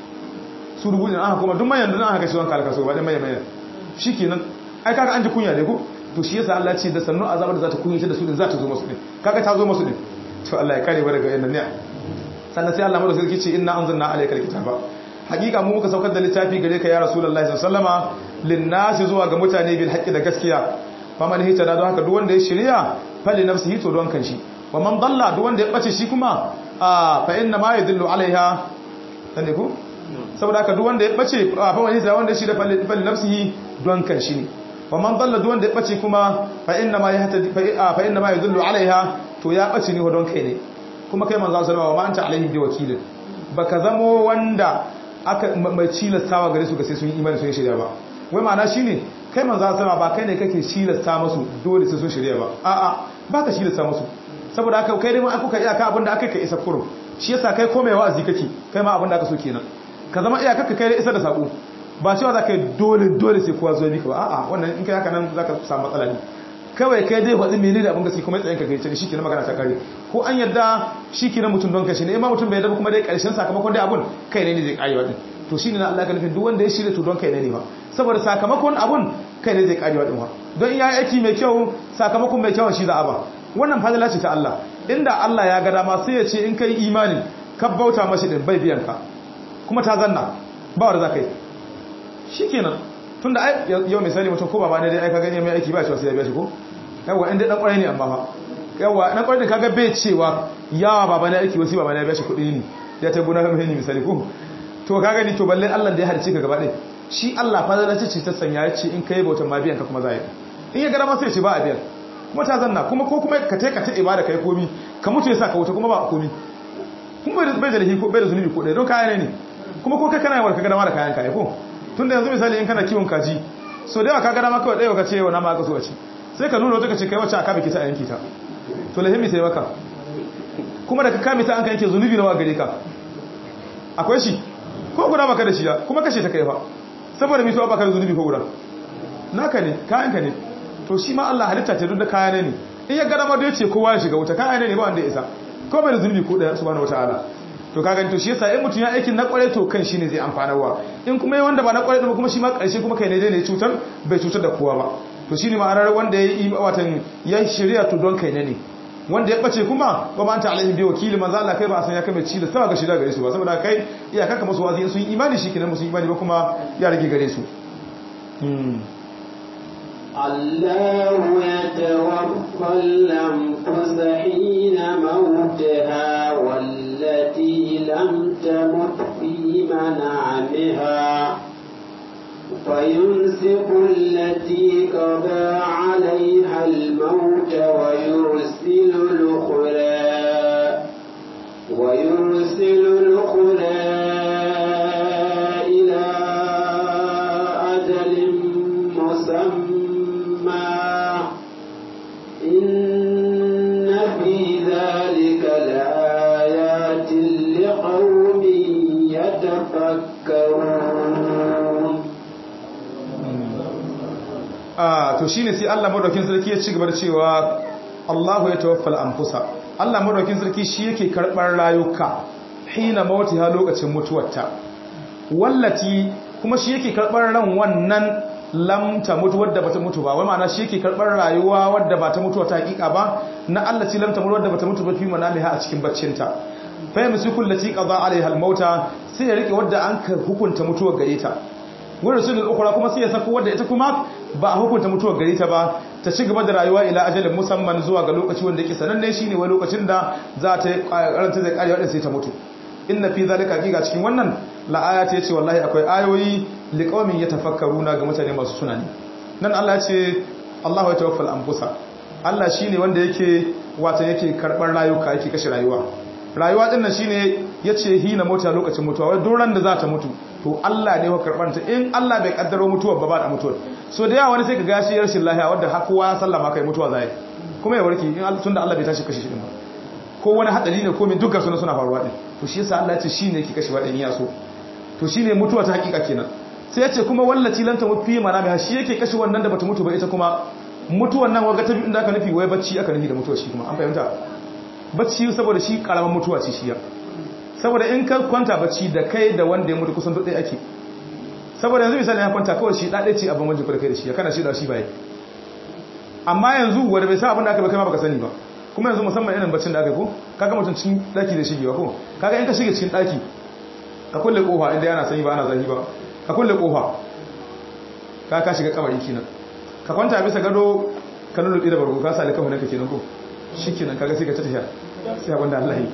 su dubu ne aka kuma duk mayan da aka kashe wanka alka so ba dai mayan mayan shikenan ai kaga an ji kunya ne ko to shi yasa Allah ce da sannu azabar da za ta kunyata da su din za ta zo musu din kaga ta zo musu din to Allah ya kare mu daga yannan ne sannan sai Allah mu da sarki ce inna anzalna alaykal kitaba hakika mu muka saukar da littafi gare ka ya rasulullahi sallallahu alaihi wasallama linnasi zuwa ga mutane bil haqqi da gaskiya faman hita da don haka duk wanda ya shirya fali nafsihi to don kanshi wa man dalla duk wanda ya bace shi kuma fa inna ma yadullu alaiha tande ku saboda haka duk wanda ya bace fa man hita wanda ya shirya fali nafsihi don kanshi ne wa man dalla duk wanda ya bace kuma fa inna ma yahtadi fa inna ma yadullu alaiha to ya bace ne don kai ne kuma kai manzo sallallahu alaihi wasallam wa anta alaihi bi wakilin baka zamo wanda aka mai cilastawa gare su ga sai sun yi imani sun yi shirya ba wai ma'ana shine kai manzo sama ba kai ne kake cilasta musu dole sai sun shirya ba a'a ba ka cilasta musu saboda haka kai dai ma aka iya ka abinda aka kai isa kurum shi yasa kai komai wa'azi kake kai ma abinda aka so kenan ka zama iya kaka kai da isa da sako ba cewa za ka yi dole dole sai kowa zo bi ka ba a'a wannan in kai haka nan za ka samu matsala ne kawai kai dai faɗi menene abin gaske kuma tsayin ka gaice shi kenan magana ta kare ko an yadda shi kenan mutum don kashi ne ma mutum bai yadda kuma dai karshen sakamakon dai abun kai ne ne zai karewa din to shine na Allah ka nufin duk wanda ya shirya to don kai ne ne ba saboda sakamakon abun kai ne zai karewa din wa don iya aiki mai kyau sakamakon mai kyau shi za a ba wannan fadila ce ta Allah inda Allah ya ga dama sai ya ce in kai imani ka bauta mashi din bai biyan ka kuma ta zanna ba wanda za ka yi shikenan tunda ai yau misali mutum ko baba ne dai ai ka gani mai aiki ba cewa sai ya biya shi ko yawa inda dan kwarai ne amma fa yawa dan kwarai ne kaga bai cewa yawa baba ne aiki wasu baba ne ya biya shi kuɗi ne ya ta gona mai ne misali ko to ka gani to balle Allah da ya halice ka gaba ɗaya shi Allah fa zai ce ta sanya ya ce in kai bautan ma biyan ka kuma zai in ya gara ma sai ya ce ba a biyan kuma ta zanna kuma ko kuma ka tai ka ta ibada kai komi ka mutu ya sa ka wuta kuma ba komi kuma bai da lahi ko bai da zunubi ko ɗaya don kaya ne kuma ko kai kana yawar ka gana da kayan kaya ko tun da yanzu misali in kana kiwon kaji so da yawa ka gana ma kawai ɗaya ka ce yau na ma ka so a ci sai ka nuna wata ka ce kai wacce aka biki ta a yanki ta to lahimmi sai maka kuma da ka kame ta an ka yanke zunubi nawa gare ka akwai shi ko guda baka da shi ya kuma kashe ta kai fa saboda mito baka da zunubi ko guda naka ne kayanka ne to shi ma Allah halitta ta duk da kaya ne in ya gada ma da yace kowa ya shiga wuta kaya ne ba wanda ya isa ko bai da zunubi ko daya subhanahu wataala to kaga to shi yasa in mutun ya aikin na kware to kan shine zai amfanarwa in kuma yayi wanda ba na kware ba kuma shi ma karshe kuma kai ne dai ne cutar bai cutar da kowa ba to shine ma'anar wanda ya yi watan ya shirya to don kai ne ne wanda ya bace kuma ba ma anta alaihim bi wakili manzo Allah kai ba a san ya kame ci da sawa ga shida gare su ba saboda kai iyakar ka musu wazi sun imani shikenan musu imani ba kuma ya rage gare su الله يتوفى الأنفس حين موتها والتي لم تمت في منامها فيمسك التي قضى عليها الموت ويرسل الأخرى ويرسل الأخرى إلى أجل مسمى إن في ذلك لآيات لقوم يتفكرون a to shine sai Allah madaukin sarki ya ci gaba da cewa Allahu ya tawaffal anfusa Allah madaukin sarki shi yake karbar rayuka hina mautiha lokacin mutuwarta wallati kuma shi yake karbar ran wannan lam ta mutu wadda bata mutu ba wai ma'ana shi yake karbar rayuwa wadda bata mutu ta hakika ba na Allah ci lam ta mutu wadda bata mutu ba fi manamiha a cikin baccinta fa yamsiku allati qada alaiha almauta sai ya rike wadda an ka hukunta mutuwar gare ta wurin sunan ukura kuma sai ya sako wadda ita kuma ba a hukunta mutuwar gari ta ba ta ci gaba da rayuwa ila ajalin musamman zuwa ga lokaci wanda yake sananne shine wai lokacin da za ta karanta zai kare wadda sai ta mutu inna fi zalika haqiqa cikin wannan la ayati yace wallahi akwai ayoyi liqaumin yatafakkaruna ga mutane masu tunani nan Allah ya ce Allahu ya tawaffal anfusa Allah shine wanda yake wata yake karbar rayuka yake kashe rayuwa rayuwa din nan shine yace hina mota lokacin mutuwa wai doran da za ta mutu to Allah ne ya karbar ta in Allah bai kaddaro mutuwar ba ba da mutuwar so da yawa wani sai ka ga shi rashin lafiya wanda har kowa ya sallama kai mutuwa zai kuma ya warke in tunda Allah bai tashi kashe shi din ba ko wani hadari ne ko min duka suna suna faruwa din to shi yasa Allah ya ce shine yake kashe wadan ya so to shine mutuwa ta hakika kenan sai ya ce kuma wallaci lanta mufi manami shi yake kashe wannan da bata mutu ba ita kuma mutuwan nan waga ta bi inda aka nufi wai bacci aka nufi da mutuwa shi kuma an fahimta bacci saboda shi karaman mutuwa ce shi ya saboda in ka kwanta bacci da kai da wanda ya mutu kusan duk ɗaya ake saboda yanzu misali ya kwanta kawai shi ɗaɗe ce abin wajen kai da shi ya kana shi da shi baya amma yanzu wanda bai sa abin da aka bai kai ma baka sani ba kuma yanzu musamman irin baccin da aka yi ko kaga mutum cikin ɗaki da shigewa ko kaga in ka shige cikin ɗaki ka kulle kofa inda yana sanyi ba ana zahi ba ka kulle kofa ka ka shiga kamar kenan ka kwanta bisa gado ka lulluɓe da bargo ka sa da kafa ka kenan ko shi kenan kaga sai ka ta tafiya sai abin da Allah yi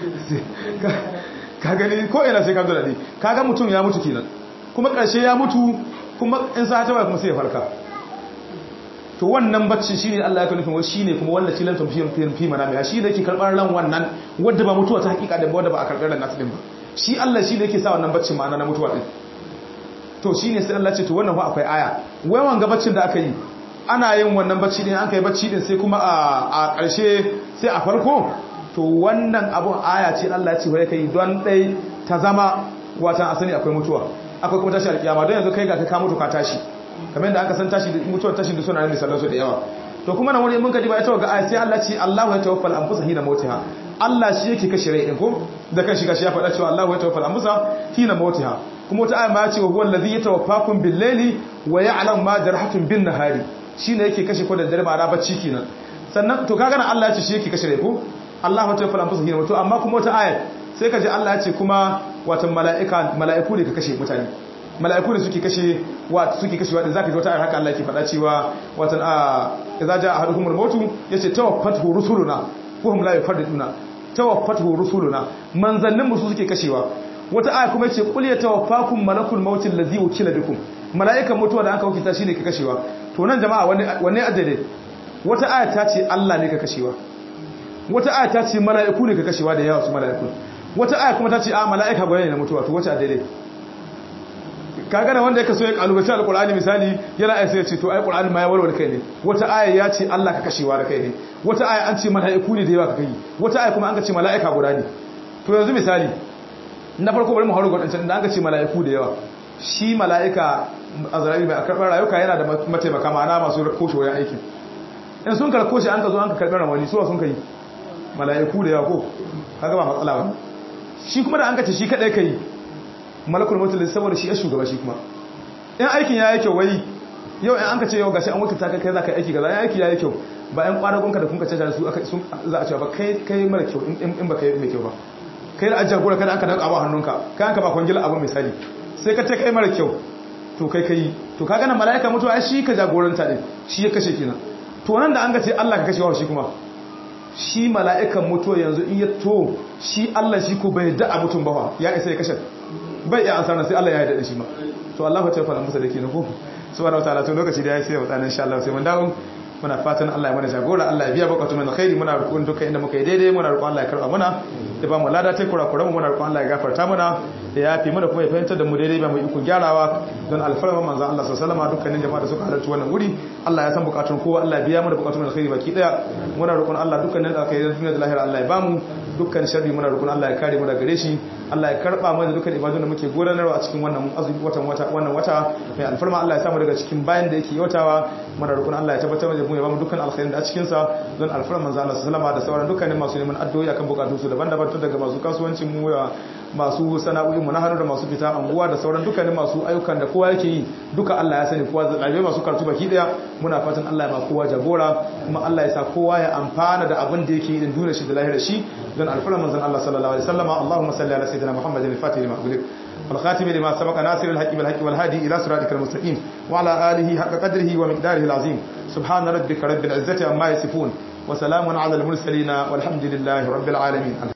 ka gani ko ina sai ka zo da ne kaga mutum ya mutu kenan kuma ƙarshe ya mutu kuma in sa ta kuma sai ya farka to wannan bacci shine Allah ya nufin wai shine kuma wanda cilan tun fiye fi mana mai shi ne yake karɓar ran wannan wanda ba mutuwa ta hakika da wanda ba a karɓar ran nasu din ba shi Allah shi ne yake sa wannan baccin ma'ana na mutuwa din to shine sai Allah ce to wannan fa akwai aya wai wanga baccin da aka yi ana yin wannan bacci din an kai bacci din sai kuma a ƙarshe sai a farko to wannan abun aya ce Allah ya ce wai kai don dai ta zama watan asali akwai mutuwa akwai kuma tashi alkiyama don yanzu kai ga ka mutu ka tashi kamar yadda aka san tashi da mutuwar tashi da suna nan misalan su da yawa to kuma nan wani mun ka diba ita ga aya sai Allah ce Allahu ya tawaffal anfusa hina mautiha Allah shi yake kashe rai din ko da kan shiga shi ya faɗa cewa Allahu ya tawaffal anfusa hina mautiha kuma wata aya ma ya ce wa huwa allazi yatawaffakum bil layli wa ya'lamu ma jarahtum bin nahari shine yake kashe ko da dare ba da bacci kenan sannan to kaga nan Allah ya ce shi yake kashe rai ko Allahu ya tawaffal anfusa hina mautiha amma kuma wata aya sai ka ji Allah ya ce kuma watan mala'ika mala'iku ne ka kashe mutane mala'iku ne suke kashe wa suke kashe wadda zaka ji wata ayar haka Allah yake faɗa cewa watan a idza jaa ahaduhumul mautu yace tawaffatu rusuluna wa hum la yafadduna tawaffatu rusuluna manzannin mu su suke kashewa wata aya kuma yace qul yatawaffakum malakul mautil ladzi wukila bikum mala'ikan mutuwa da aka wakilta shine ka kashewa to nan jama'a wanne wanne addade wata aya ta ce Allah ne ka kashewa wata aya ta ce mala'iku ne ka kashewa da yawa su mala'iku wata aya kuma ta ce a mala'ika gwani ne na mutuwa to wace a daidai kaga da wanda yake so ya kalubaci alqur'ani misali yana ai sai ya ce to ai qur'ani ma ya warware kai ne wata aya ya ce Allah ka kashewa da kai ne wata aya an ce mala'iku ne da yawa ka kai wata aya kuma an ka ce mala'ika guda ne to yanzu misali na farko bari mu hauro gwadancan da an ka ce mala'iku da yawa shi mala'ika azrail bai karɓar rayuka yana da mataimaka ma'ana masu koshe wayan aikin in sun karko shi an ka zo an ka karɓar ramani suwa sun kai mala'iku da yawa ko kaga ba matsala ba shi kuma da an ka ce shi kadai kai malakul mutul saboda shi ya shugaba shi kuma in aikin ya yi kyau wai yau in an ka ce yau gashi an wuta ta kai za ka aiki gaza in aiki ya yi kyau ba yan kwanagonka da kun ka caja su sun za a cewa ba kai kai mara kyau in ba kai mai kyau ba kai da ajiyar gura kada an ka danka abu hannunka kai an ka ba kwangila abu misali sai ka ce kai mara kyau to kai kai to ka gana mala'ika mutuwa shi ka jagoranta din shi ya kashe kenan to nan da an ga ce Allah ka kashe wa shi kuma shi mala'ikan mutuwa yanzu in ya to shi Allah shi ko bai da mutum ba ya isa ya kashe bai iya ansar sai Allah ya yarda da shi ma to Allah ya tafi musa da ke ko subhanahu wataala to lokaci da ya sai wa tsanin insha Allah sai mun dawo muna fatan Allah ya mana jagora Allah ya biya bukatun min khairi muna roƙon duka inda muka yi daidai muna roƙon Allah ya karɓa muna ya ba mu lada ta kura kura muna roƙon Allah ya gafarta muna ya yafi mana kuma ya fahimtar da mu daidai ba mu iko gyarawa don alfarma manzon Allah sallallahu alaihi wasallam dukkanin jama'a da suka halarci wannan wuri Allah ya san bukatun kowa Allah ya biya mana bukatun min khairi baki daya muna roƙon Allah dukkanin da aka yi duniya da lahira Allah ya bamu dukkan sharri muna roƙon Allah ya kare mu daga gare shi Allah ya karba mana dukkan ibadun da muke gudanarwa a cikin wannan azumi watan wata wannan wata mai alfarma Allah ya samu daga cikin bayan da yake yautawa muna roƙon Allah ya tabbatar da mu ya bamu dukkan alkhairin da a cikin sa don alfarma manzo Allah sallallahu alaihi da sauran dukkanin masu neman addu'o'i akan bukatun su daban-daban tun daga masu kasuwancin mu ya masu sana'o'i mu na hannu da masu fita anguwa da sauran dukkanin masu ayyukan da kowa yake yi duka Allah ya sani kowa da masu karatu baki daya muna fatan Allah ya ba kowa jagora kuma Allah ya sa kowa ya amfana da abin da yake yi din duniya shi da lahira shi don alfarma manzon Allah sallallahu alaihi wasallam Allahumma salli ala sayyidina Muhammadin al-Fatih lima ughliq والخاتم لما سبق ناصر الحق بالحق والهادي إلى صراطك المستقيم وعلى آله حق قدره ومقداره العظيم سبحان ربك رب العزة عما يصفون وسلام على المرسلين والحمد لله رب العالمين